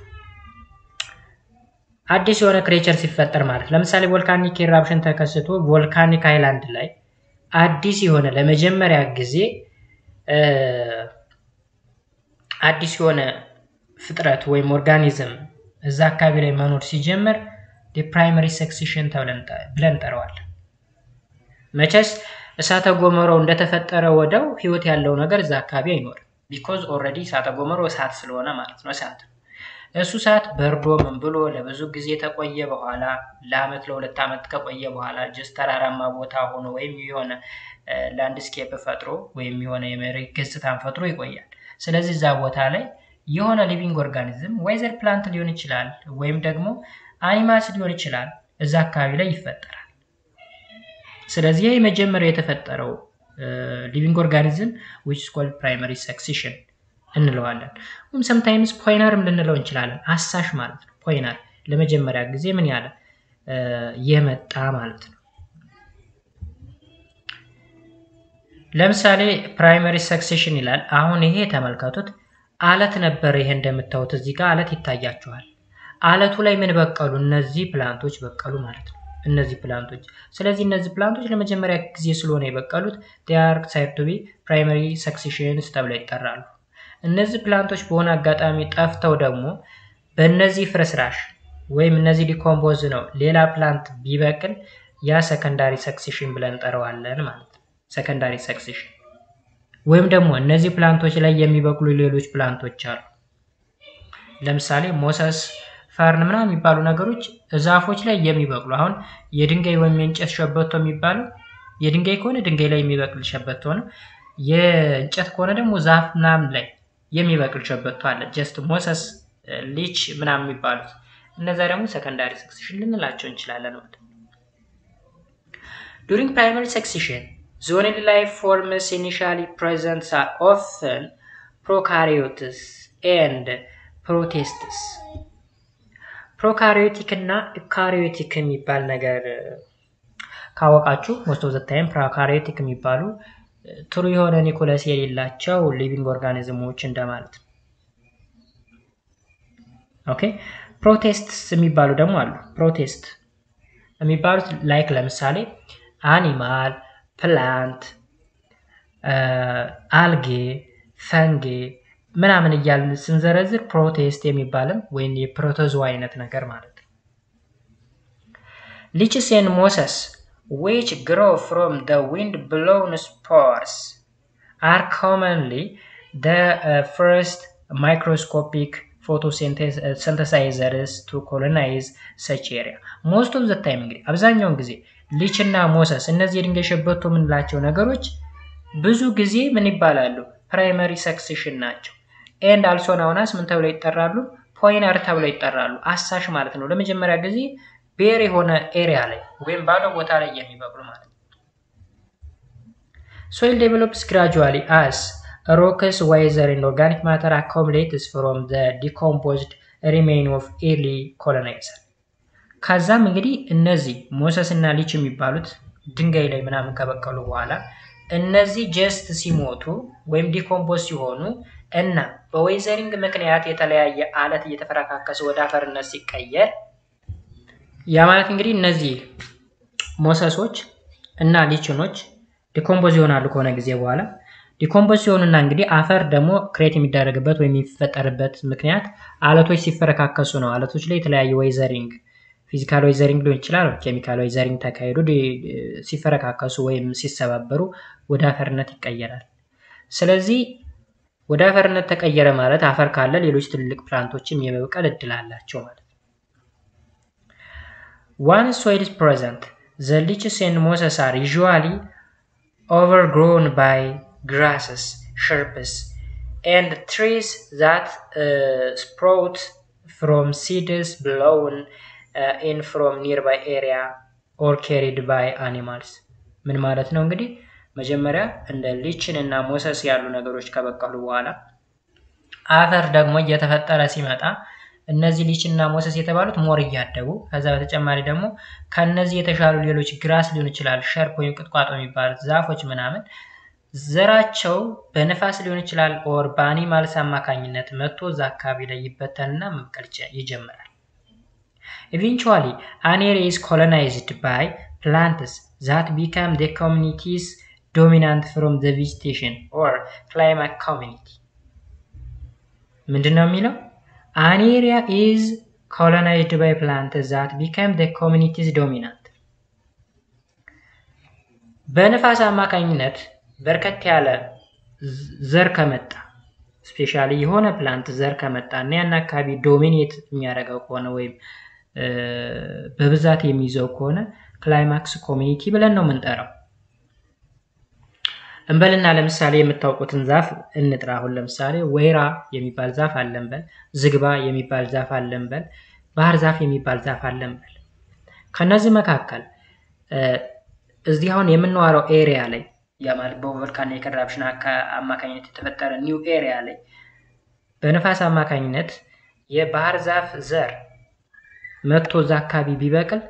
አዲስ የሆነ ክሬቸር ሲፈጠር ማለት ለምሳሌ ቮልካኒክ ኢራፕሽን ተከስቶ ቮልካኒክ አይላንድ ላይ አዲስ የሆነ ለመጀመሪያ ጊዜ አዲስ የሆነ ፍጥረት ወይም ኦርጋኒዝም እዛ አካባቢ ላይ መኖር ሲጀምር ፕራይመሪ ሰክሴሽን ብለን እንጠራዋለን። መቼስ እሳተ ጎመራው እንደተፈጠረ ወደው ህይወት ያለው ነገር እዛ አካባቢ አይኖርም። ቢኮዝ ኦልሬዲ እሳተ ጎመራው እሳት ስለሆነ ማለት ነው። እሳት እሱ እሳት በርዶ ምን ብሎ ለብዙ ጊዜ ተቆየ በኋላ ለአመት ለሁለት ዓመት ከቆየ በኋላ ጀስ ተራራማ ቦታ ሆኖ ወይም የሆነ ላንድስኬፕ ፈጥሮ ወይም የሆነ የመሬት ገጽታን ፈጥሮ ይቆያል። ስለዚህ እዛ ቦታ ላይ የሆነ ሊቪንግ ኦርጋኒዝም ወይዘር ፕላንት ሊሆን ይችላል ወይም ደግሞ አኒማልስ ሊሆን ይችላል እዛ አካባቢ ላይ ይፈጠራል። ስለዚህ ይህ የመጀመሪያው የተፈጠረው ሊቪንግ ኦርጋኒዝም ዊች ኢዝ ኮልድ ፕራይመሪ ሰክሴሽን እንለዋለን። ወይም ሰምታይምስ ፖይነርም ልንለው እንችላለን። አሳሽ ማለት ነው። ፖይነር ለመጀመሪያ ጊዜ ምን ያለ የመጣ ማለት ነው። ለምሳሌ ፕራይመሪ ሰክሴሽን ይላል። አሁን ይሄ ተመልከቱት፣ አለት ነበር። ይሄ እንደምታዩት እዚህ ጋር አለት ይታያቸዋል። አለቱ ላይ ምን በቀሉ? እነዚህ ፕላንቶች በቀሉ ማለት ነው። እነዚህ ፕላንቶች ስለዚህ እነዚህ ፕላንቶች ለመጀመሪያ ጊዜ ስለሆነ የበቀሉት ዲያር ሳይድ ቱ ቢ ፕራይመሪ ሰክሴሽንስ ተብለው ይጠራሉ። እነዚህ ፕላንቶች በሆነ አጋጣሚ ጠፍተው ደግሞ በእነዚህ ፍርስራሽ ወይም እነዚህ ዲኮምፖዝ ነው ሌላ ፕላንት ቢበቅል ያ ሰከንዳሪ ሰክሴሽን ብለን እንጠራዋለን ማለት ነው። ሰከንዳሪ ሰክሴሽን ወይም ደግሞ እነዚህ ፕላንቶች ላይ የሚበቅሉ ሌሎች ፕላንቶች አሉ። ለምሳሌ ሞሰስ ፈርን ምናምን የሚባሉ ነገሮች ዛፎች ላይ የሚበቅሉ አሁን የድንጋይ ወይም የእንጨት ሸበቶ የሚባለው የድንጋይ ከሆነ ድንጋይ ላይ የሚበቅል ሸበቶ ነው። የእንጨት ከሆነ ደግሞ ዛፍ ምናምን ላይ የሚበቅል ሸበቶ አለ። ጀስት ሞሰስ ሊች ምናምን የሚባሉት እነዛ ደግሞ ሰከንዳሪ ሰክሴሽን ልንላቸው እንችላለን ማለት ነው። ዱሪንግ ፕራይመሪ ሰክሴሽን ዞንድ ላይፍ ፎርምስ ኢኒሻሊ ፕሬዘንትስ አር ኦፍን ፕሮካሪዮትስ ኤንድ ፕሮቴስትስ ፕሮካሪዮቲክ እና ኢካሪዮቲክ የሚባል ነገር ካወቃችሁ ሞስት ኦፍ ዘ ታይም ፕሮካሪዮቲክ የሚባሉ ጥሩ የሆነ ኒኮለስ የሌላቸው ሊቪንግ ኦርጋኒዝሞች እንደማለት ነው። ኦኬ ፕሮቴስትስ የሚባሉ ደግሞ አሉ። ፕሮቴስት የሚባሉት ላይክ ለምሳሌ አኒማል፣ ፕላንት፣ አልጌ፣ ፈንጌ ምናምን እያልን ስንዘረዝር ፕሮቴስት የሚባልም ወይም የፕሮቶዞ አይነት ነገር ማለት ነው። ሊችስ ኤንድ ሞሰስ which grow from the wind blown spores are commonly the uh, first microscopic photosynthesizers to colonize such area. most of the time እንግዲህ አብዛኛውን ጊዜ ሊች እና ሞሰስ እነዚህ የድንጋይ ሸበቶ የምንላቸው ነገሮች ብዙ ጊዜ ምን ይባላሉ? ፕራይመሪ ሰክሴሽን ናቸው። ኤንድ አልሶ ናውናስ ምን ተብለው ይጠራሉ? ፖይነር ተብለው ይጠራሉ። አሳሽ ማለት ነው። ለመጀመሪያ ጊዜ ቤር የሆነ ኤሪያ ላይ ወይም ባዶ ቦታ ላይ የሚበቅሉ ማለት ነው። ሶይል ዴቨሎፕስ ግራጁዋሊ አስ ሮክስ ዋይዘር ኤንድ ኦርጋኒክ ማተር አኮሙሌትስ ፍሮም ዘ ዲኮምፖዝድ ሪሜን ኦፍ ኤርሊ ኮሎናይዘር። ከዛም እንግዲህ እነዚህ ሞሰስ እና ሊች የሚባሉት ድንጋይ ላይ ምናምን ከበቀሉ በኋላ እነዚህ ጀስት ሲሞቱ ወይም ዲኮምፖዝ ሲሆኑ እና በዌዘሪንግ ምክንያት የተለያየ አለት እየተፈረካከሰ ወደ አፈርነት ሲቀየር ያ ማለት እንግዲህ እነዚህ ሞሰሶች እና ሊችኖች ዲኮምፖዝ ይሆናሉ ከሆነ ጊዜ በኋላ ዲኮምፖዝ ሲሆኑና እንግዲህ አፈር ደግሞ ክሬት የሚደረግበት ወይም የሚፈጠርበት ምክንያት አለቶች ሲፈረካከሱ ነው። አለቶች ላይ የተለያየ ወይዘሪንግ ፊዚካል ወይዘሪንግ ሊሆን ይችላል፣ ኬሚካል ወይዘሪንግ ተካሂዶ ሲፈረካከሱ ወይም ሲሰባበሩ ወደ አፈርነት ይቀየራል። ስለዚህ ወደ አፈርነት ተቀየረ ማለት አፈር ካለ ሌሎች ትልልቅ ፕላንቶችም የመብቀል እድል አላቸው ማለት ነው። ዋን ሶይል ኢዝ ፕሬዘንት ዘ ሊችስ ኤንድ ሞሰስ አር ዩዥዋሊ overgrown by grasses, shrubs, and trees that uh, sprout from seeds blown uh, in from nearby area or carried by animals. ምን ማለት ነው እንግዲህ መጀመሪያ እንደ ሊችን እና ሞሰስ ያሉ ነገሮች ከበቀሉ በኋላ አፈር ደግሞ እየተፈጠረ ሲመጣ እነዚህ ሊችን እና ሞሰስ የተባሉት ሞር እያደጉ ከዛ በተጨማሪ ደግሞ ከነዚህ የተሻሉ ሌሎች ግራስ ሊሆን ይችላል ሸርፕ ወይም ቁጥቋጦ የሚባሉት ዛፎች ምናምን ዘራቸው በንፋስ ሊሆን ይችላል ኦር በአኒማልስ አማካኝነት መጥቶ እዛ አካባቢ ላይ ይበተንና መብቀል ይጀምራል። ኢቨንቹዋሊ አን ኤሪያ ኢዝ ኮሎናይዝድ ባይ ፕላንትስ ዛት ቢካም ደ ኮሚኒቲስ ዶሚናንት ፍሮም ዘ ቬጂቴሽን ኦር ክላይማት ኮሚኒቲ ምንድን ነው የሚለው? አን ኤሪያ ኢዝ ኮሎናይዝድ ባይ ፕላንትስ ዛት ቢካም ደ ኮሚኒቲስ ዶሚናንት በንፋስ አማካኝነት በርከት ያለ ዘር ከመጣ ስፔሻሊ የሆነ ፕላንት ዘር ከመጣ እና ያን አካባቢ ዶሚኔት የሚያደርገው ከሆነ ወይም በብዛት የሚይዘው ከሆነ ክላይማክስ ኮሚኒቲ ብለን ነው የምንጠራው። እንበልና ለምሳሌ የምታውቁትን ዛፍ እንጥራ። አሁን ለምሳሌ ወይራ የሚባል ዛፍ አለንበል፣ ዝግባ የሚባል ዛፍ አለንበል፣ ባህር ዛፍ የሚባል ዛፍ አለንበል። ከነዚህ መካከል እዚህ አሁን የምናወራው ኤሪያ ላይ ያ ማለት በቮልካኒክ ኢረፕሽን አማካኝነት የተፈጠረ ኒው ኤሪያ ላይ በንፋስ አማካኝነት የባህር ዛፍ ዘር መጥቶ እዛ አካባቢ ቢበቅል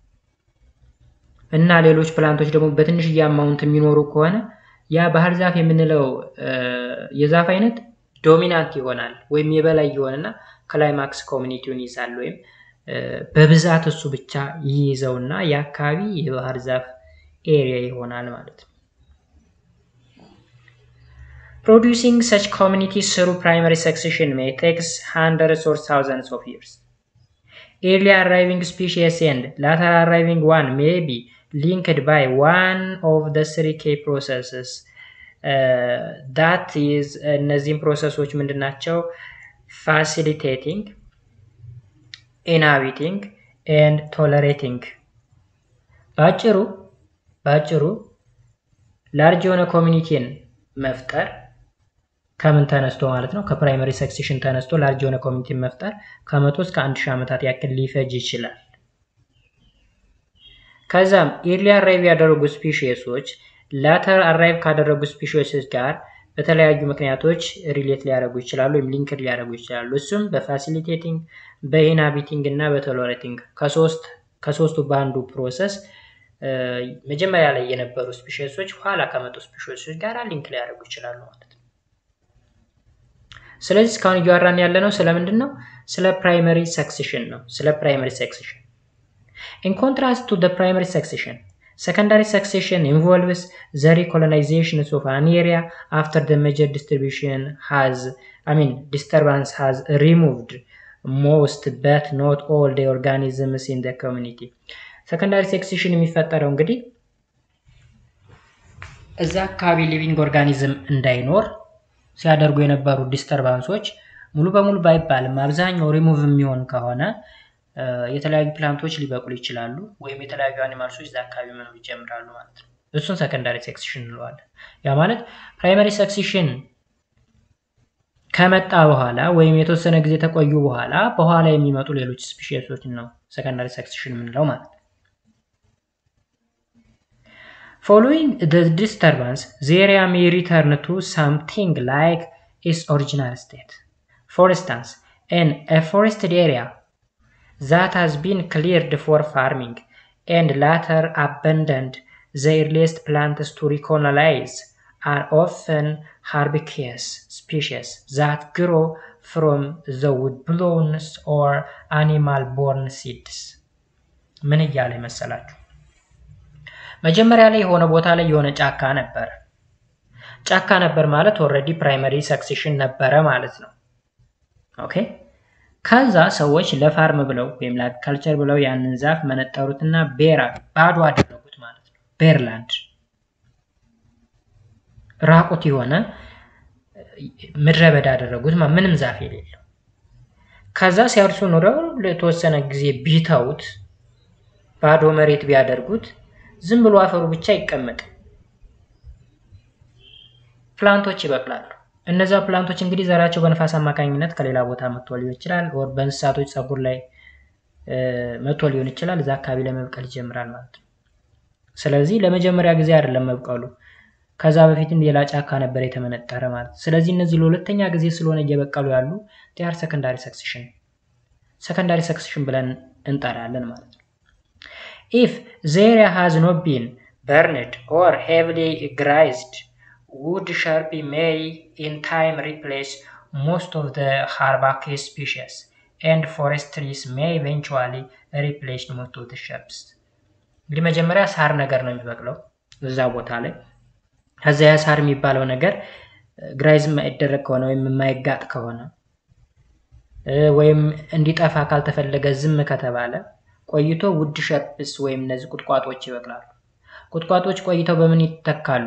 እና ሌሎች ፕላንቶች ደግሞ በትንሽዬ አማውንት የሚኖሩ ከሆነ ያ ባህር ዛፍ የምንለው የዛፍ አይነት ዶሚናንት ይሆናል ወይም የበላይ ይሆንና ክላይማክስ ኮሚኒቲውን ይይዛል ወይም በብዛት እሱ ብቻ ይይዘውና የአካባቢ የባህር ዛፍ ኤሪያ ይሆናል ማለት ነው። Producing such communities through primary succession may take hundreds or thousands of years. Early arriving species and later arriving one may be linked by one of the three key processes. Uh, that is እነዚህም ፕሮሰሶች ምንድን ናቸው? ፋሲሊቴቲንግ ኢንሃቢቲንግ ኤንድ ቶለሬቲንግ። በአጭሩ በአጭሩ ላርጅ የሆነ ኮሚኒቲን መፍጠር ከምን ተነስቶ ማለት ነው? ከፕራይመሪ ሰክሴሽን ተነስቶ ላርጅ የሆነ ኮሚኒቲን መፍጠር ከመቶ እስከ አንድ ሺህ ዓመታት ያክል ሊፈጅ ይችላል። ከዛም ኢርሊ አራይቭ ያደረጉ ስፒሽሶች ላተር አራይቭ ካደረጉ ስፒሽሶች ጋር በተለያዩ ምክንያቶች ሪሌት ሊያደርጉ ይችላሉ ወይም ሊንክድ ሊያደርጉ ይችላሉ። እሱም በፋሲሊቴቲንግ በኢንሃቢቲንግ እና በቶለሬቲንግ ከሶስት ከሶስቱ በአንዱ ፕሮሰስ መጀመሪያ ላይ የነበሩ ስፒሽሶች ኋላ ከመጡ ስፒሽሶች ጋር ሊንክ ሊያደርጉ ይችላሉ ማለት ነው። ስለዚህ እስካሁን እያወራን ያለ ነው ስለምንድን ነው? ስለ ፕራይመሪ ሰክሴሽን ነው። ስለ ፕራይመሪ ሰክሴሽን In contrast to the primary succession, secondary succession involves the recolonization of an area after the major distribution has, I mean, disturbance has removed most but not all the organisms in the community. ሰከንዳሪ ሴክሴሽን የሚፈጠረው እንግዲህ እዛ አካባቢ ሊቪንግ ኦርጋኒዝም እንዳይኖር ሲያደርጉ የነበሩ ዲስተርባንሶች ሙሉ በሙሉ ባይባልም አብዛኛው ሪሙቭ የሚሆን ከሆነ የተለያዩ ፕላንቶች ሊበቅሉ ይችላሉ፣ ወይም የተለያዩ አኒማልሶች እዛ አካባቢ መኖር ይጀምራሉ ማለት ነው። እሱን ሰከንዳሪ ሴክሴሽን እንለዋለን። ያ ማለት ፕራይመሪ ሴክሴሽን ከመጣ በኋላ ወይም የተወሰነ ጊዜ ተቆዩ በኋላ በኋላ የሚመጡ ሌሎች ስፒሺሶች ነው ሰከንዳሪ ሴክሴሽን የምንለው ማለት ነው። Following the disturbance, the area may return to something like its original state. For instance, in a forested area that has been cleared for farming and later abandoned, the earliest plants to recolonize are often herbaceous species that grow from the woodblown or animal-born seeds. ምን እያለ መሰላችሁ? መጀመሪያ ላይ የሆነ ቦታ ላይ የሆነ ጫካ ነበረ። ጫካ ነበር ማለት ኦልሬዲ ፕራይመሪ ሰክሴሽን ነበረ ማለት ነው። ኦኬ ከዛ ሰዎች ለፋርም ብለው ወይም ለአግሪካልቸር ብለው ያንን ዛፍ መነጠሩትና ቤራ ባዶ አደረጉት ማለት ነው። ቤርላንድ ራቁት የሆነ ምድረ በዳ አደረጉት፣ ምንም ዛፍ የሌለው። ከዛ ሲያርሱ ኑረው ለተወሰነ ጊዜ ቢተውት ባዶ መሬት ቢያደርጉት ዝም ብሎ አፈሩ ብቻ ይቀመጥ፣ ፕላንቶች ይበቅላሉ። እነዛ ፕላንቶች እንግዲህ ዘራቸው በነፋስ አማካኝነት ከሌላ ቦታ መጥቶ ሊሆን ይችላል፣ ወር በእንስሳቶች ፀጉር ላይ መጥቶ ሊሆን ይችላል። እዛ አካባቢ ላይ መብቀል ይጀምራል ማለት ነው። ስለዚህ ለመጀመሪያ ጊዜ አይደለም መብቀሉ፣ ከዛ በፊትም ሌላ ጫካ ነበር የተመነጠረ ማለት ነው። ስለዚህ እነዚህ ለሁለተኛ ጊዜ ስለሆነ እየበቀሉ ያሉ ቲያር ሰከንዳሪ ሰክሴሽን ሰከንዳሪ ሰክሴሽን ብለን እንጠራለን ማለት ነው። ኢፍ ዘ ኤሪያ ሃዝ ኖት ቢን በርንድ ኦር ሄቪሊ ግራይዝድ wood sharp may in time replace most of the herbaceous species and forest trees may eventually replace most of the shrubs እንግዲህ መጀመሪያ ሳር ነገር ነው የሚበቅለው እዛ ቦታ ላይ ከዚያ ያ ሳር የሚባለው ነገር ግራይዝ የማይደረግ ከሆነ ወይም የማይጋጥ ከሆነ ወይም እንዲጠፋ ካልተፈለገ ዝም ከተባለ ቆይቶ ውድ ሸርፕስ ወይም እነዚህ ቁጥቋጦች ይበቅላሉ ቁጥቋጦች ቆይተው በምን ይተካሉ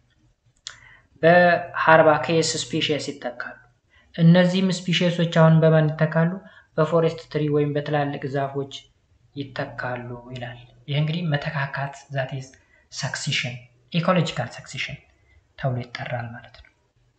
በሃርባኬስ ስፒሽስ ይተካሉ። እነዚህም ስፒሽሶች አሁን በማን ይተካሉ? በፎሬስት ትሪ ወይም በትላልቅ ዛፎች ይተካሉ ይላል። ይህ እንግዲህ መተካካት ዛት ሰክሲሽን ኢኮሎጂካል ሰክሲሽን ተብሎ ይጠራል ማለት ነው።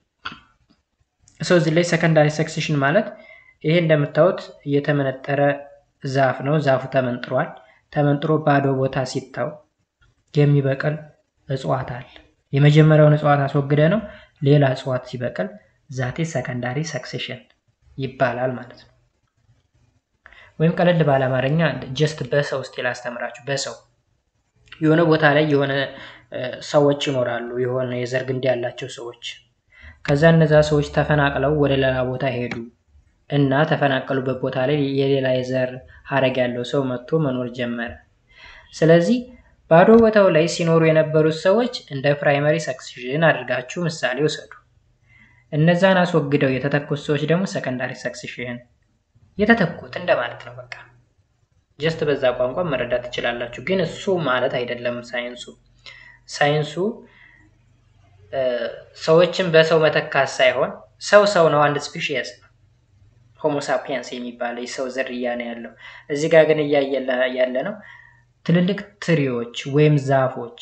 ሰው እዚህ ላይ ሰከንዳሪ ሰክሲሽን ማለት ይሄ እንደምታዩት የተመነጠረ ዛፍ ነው። ዛፉ ተመንጥሯል። ተመንጥሮ ባዶ ቦታ ሲታው የሚበቅል እጽዋት አለ። የመጀመሪያውን እጽዋት አስወግደ ነው ሌላ እጽዋት ሲበቅል ዛቴ ሰከንዳሪ ሰክሴሽን ይባላል ማለት ነው። ወይም ቀለል ባለ አማርኛ ጀስት በሰው ውስጥ ላስተምራችሁ። በሰው የሆነ ቦታ ላይ የሆነ ሰዎች ይኖራሉ፣ የሆነ የዘር ግንድ ያላቸው ሰዎች። ከዛ እነዛ ሰዎች ተፈናቅለው ወደ ሌላ ቦታ ሄዱ እና ተፈናቀሉበት ቦታ ላይ የሌላ የዘር ሀረግ ያለው ሰው መጥቶ መኖር ጀመረ። ስለዚህ ባዶ ቦታው ላይ ሲኖሩ የነበሩት ሰዎች እንደ ፕራይመሪ ሰክሲሽን አድርጋችሁ ምሳሌ ውሰዱ። እነዛን አስወግደው የተተኩት ሰዎች ደግሞ ሰከንዳሪ ሰክሲሽን የተተኩት እንደማለት ነው። በቃ ጀስት በዛ ቋንቋ መረዳት ትችላላችሁ። ግን እሱ ማለት አይደለም ሳይንሱ። ሳይንሱ ሰዎችን በሰው መተካት ሳይሆን ሰው ሰው ነው፣ አንድ ስፒሺየስ ነው። ሆሞሳፒያንስ የሚባለው የሰው ዝርያ ነው ያለው። እዚህ ጋር ግን እያየ ያለ ነው ትልልቅ ትሪዎች ወይም ዛፎች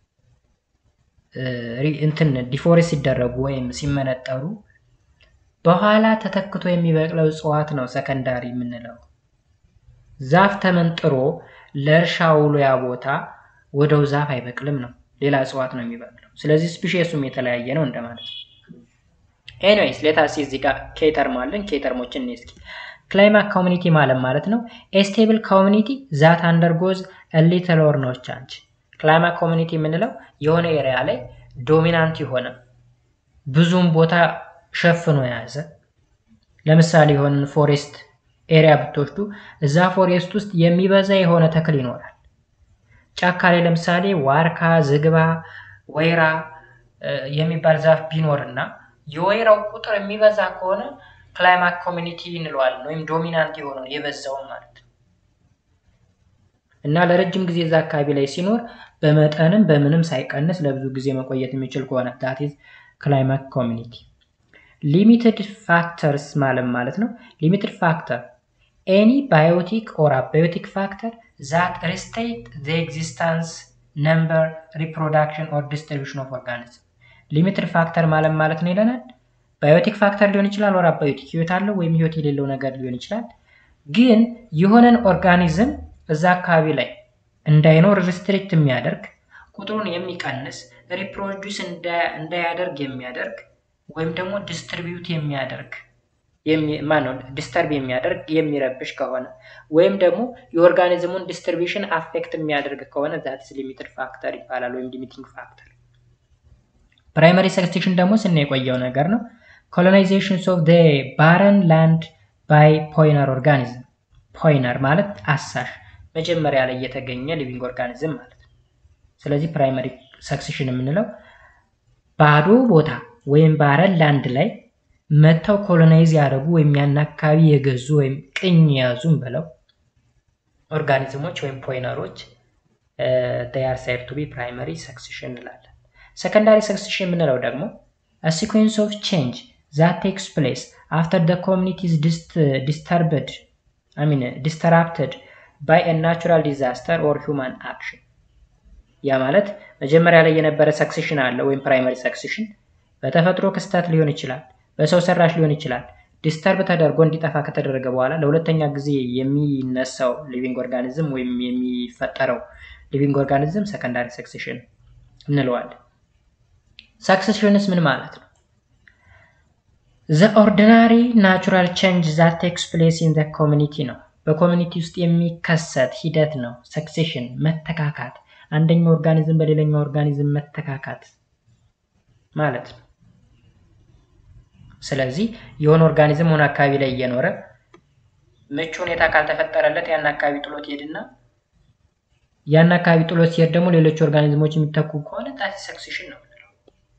እንትን ዲፎሬስት ሲደረጉ ወይም ሲመነጠሩ በኋላ ተተክቶ የሚበቅለው እጽዋት ነው ሰከንዳሪ የምንለው። ዛፍ ተመንጥሮ ለእርሻ ውሎ ያ ቦታ ወደው ዛፍ አይበቅልም ነው፣ ሌላ እጽዋት ነው የሚበቅለው። ስለዚህ ስፒሽሱም የተለያየ ነው እንደማለት ነው። ኤኒዌይስ ሌታሲ እዚህ ጋር ኬተርም አለን። ኬተርሞችን እስኪ ክላይማት ኮሚኒቲ ማለት ማለት ነው ኤስቴብል ኮሚኒቲ ዛት አንደርጎዝ ሊትል ኦር ኖ ቻንጅ። ክላይማት ኮሚኒቲ የምንለው የሆነ ኤሪያ ላይ ዶሚናንት የሆነ ብዙም ቦታ ሸፍኖ የያዘ ለምሳሌ የሆነ ፎሬስት ኤሪያ ብትወስዱ እዛ ፎሬስት ውስጥ የሚበዛ የሆነ ተክል ይኖራል። ጫካ ላይ ለምሳሌ ዋርካ፣ ዝግባ፣ ወይራ የሚባል ዛፍ ቢኖርና የወይራው ቁጥር የሚበዛ ከሆነ ክላይማት ኮሚኒቲ እንለዋለን ወይም ዶሚናንት የሆነውን የበዛውን ማለት ነው። እና ለረጅም ጊዜ እዛ አካባቢ ላይ ሲኖር በመጠንም በምንም ሳይቀንስ ለብዙ ጊዜ መቆየት የሚችል ከሆነ ዳት ኢዝ ክላይማት ኮሚኒቲ። ሊሚትድ ፋክተርስ ማለት ማለት ነው ሊሚትድ ፋክተር ኤኒ ባዮቲክ ኦር አባዮቲክ ፋክተር ዛት ሪስቴት ዘ ኤግዚስታንስ ነምበር ሪፕሮዳክሽን ኦር ዲስትሪቢሽን ኦፍ ኦርጋኒዝም። ሊሚትድ ፋክተር ማለት ማለት ነው ይለናል ባዮቲክ ፋክተር ሊሆን ይችላል፣ ወር አባዮቲክ ህይወት አለው ወይም ህይወት የሌለው ነገር ሊሆን ይችላል። ግን የሆነን ኦርጋኒዝም እዛ አካባቢ ላይ እንዳይኖር ሪስትሪክት የሚያደርግ ቁጥሩን የሚቀንስ ሪፕሮዲስ እንዳያደርግ የሚያደርግ ወይም ደግሞ ዲስትሪቢዩት የሚያደርግ ማነው ዲስተርብ የሚያደርግ የሚረብሽ ከሆነ ወይም ደግሞ የኦርጋኒዝሙን ዲስትሪቢሽን አፌክት የሚያደርግ ከሆነ ዛትስ ሊሚትድ ፋክተር ይባላል፣ ወይም ሊሚቲንግ ፋክተር። ፕራይመሪ ሰክሴሽን ደግሞ ስና የቆየው ነገር ነው። ኮሎናይዜሽንስ ኦፍ ዘ ባረን ላንድ ባይ ፖይነር ኦርጋኒዝም። ፖይነር ማለት አሳሽ መጀመሪያ ላይ የተገኘ ሊቪንግ ኦርጋኒዝም ማለት ነው። ስለዚህ ፕራይመሪ ሰክሴሽን የምንለው ባዶ ቦታ ወይም ባረን ላንድ ላይ መጥተው ኮሎናይዝ ያደረጉ ወይም ያን አካባቢ የገዙ ወይም ቅኝ የያዙም ብለው ኦርጋኒዝሞች ወይም ፖይነሮች ር ሳይድ ቱ ቢ ፕራይመሪ ሰክሴሽን እንላለን። ሰከንዳሪ ሰክሴሽን የምንለው ደግሞ ሲኩዌንስ ኦፍ ቼንጅ ዛት ቴክስ ፕሌስ አፍተር ደ ኮሚኒቲዝ ዲስተርብድ ሚን ዲስተራፕትድ ባይ ናቹራል ዲዛስተር ኦር ሁማን አክሽን። ያ ማለት መጀመሪያ ላይ የነበረ ሰክሴሽን አለ ወይም ፕራይመሪ ሰክሴሽን በተፈጥሮ ክስተት ሊሆን ይችላል፣ በሰው ሰራሽ ሊሆን ይችላል። ዲስተርብ ተደርጎ እንዲጠፋ ከተደረገ በኋላ ለሁለተኛ ጊዜ የሚነሳው ሊቪንግ ኦርጋኒዝም ወይም የሚፈጠረው ሊቪንግ ኦርጋኒዝም ሰከንዳሪ ሰክሴሽን እንለዋለን። ሰክሴሽንስ ምን ማለት ነው? ዘ ኦርዲናሪ ናቹራል ቼንጅ ዛት ቴክስ ፕሌስ ኢን ዘ ኮሚኒቲ ነው። በኮሚኒቲ ውስጥ የሚከሰት ሂደት ነው። ሰክሴሽን መተካካት፣ አንደኛው ኦርጋኒዝም በሌላኛው ኦርጋኒዝም መተካካት ማለት ነው። ስለዚህ የሆነ ኦርጋኒዝም ሆነ አካባቢ ላይ እየኖረ ምቹ ሁኔታ ካልተፈጠረለት ያን አካባቢ ጥሎት ይሄድና ያን አካባቢ ጥሎት ሲሄድ ደግሞ ሌሎች ኦርጋኒዝሞች የሚተኩ ከሆነ ጣት ሰክሴሽን ነው የምንለው።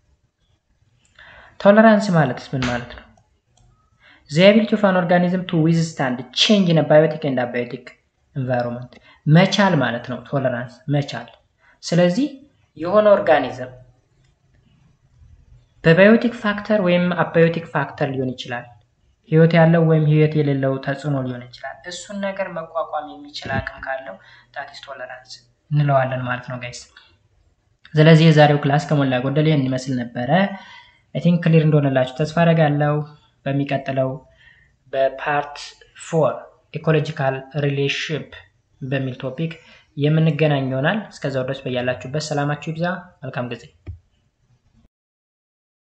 ቶለራንስ ማለት ምን ማለት ነው? ዘ አቢሊቲ ኦፍ አን ኦርጋኒዝም ቱ ዊዝስታንድ ቼንጅ ኢን ባዮቲክ ኤንድ አባዮቲክ ኤንቫይሮንመንት መቻል ማለት ነው። ቶለራንስ መቻል። ስለዚህ የሆነ ኦርጋኒዝም በባዮቲክ ፋክተር ወይም አባዮቲክ ፋክተር ሊሆን ይችላል። ህይወት ያለው ወይም ህይወት የሌለው ተጽዕኖ ሊሆን ይችላል። እሱን ነገር መቋቋም የሚችል አቅም ካለው ዳትስ ቶለራንስ እንለዋለን ማለት ነው ጋይስ። ስለዚህ የዛሬው ክላስ ከሞላ ጎደል ይህን ይመስል ነበረ። አይ ቲንክ ክሊር እንደሆነላችሁ ተስፋ አደርጋለሁ። በሚቀጥለው በፓርት ፎር ኢኮሎጂካል ሪሌሽንሽፕ በሚል ቶፒክ የምንገናኝ ይሆናል። እስከዛው ድረስ በያላችሁበት ሰላማችሁ ይብዛ። መልካም ጊዜ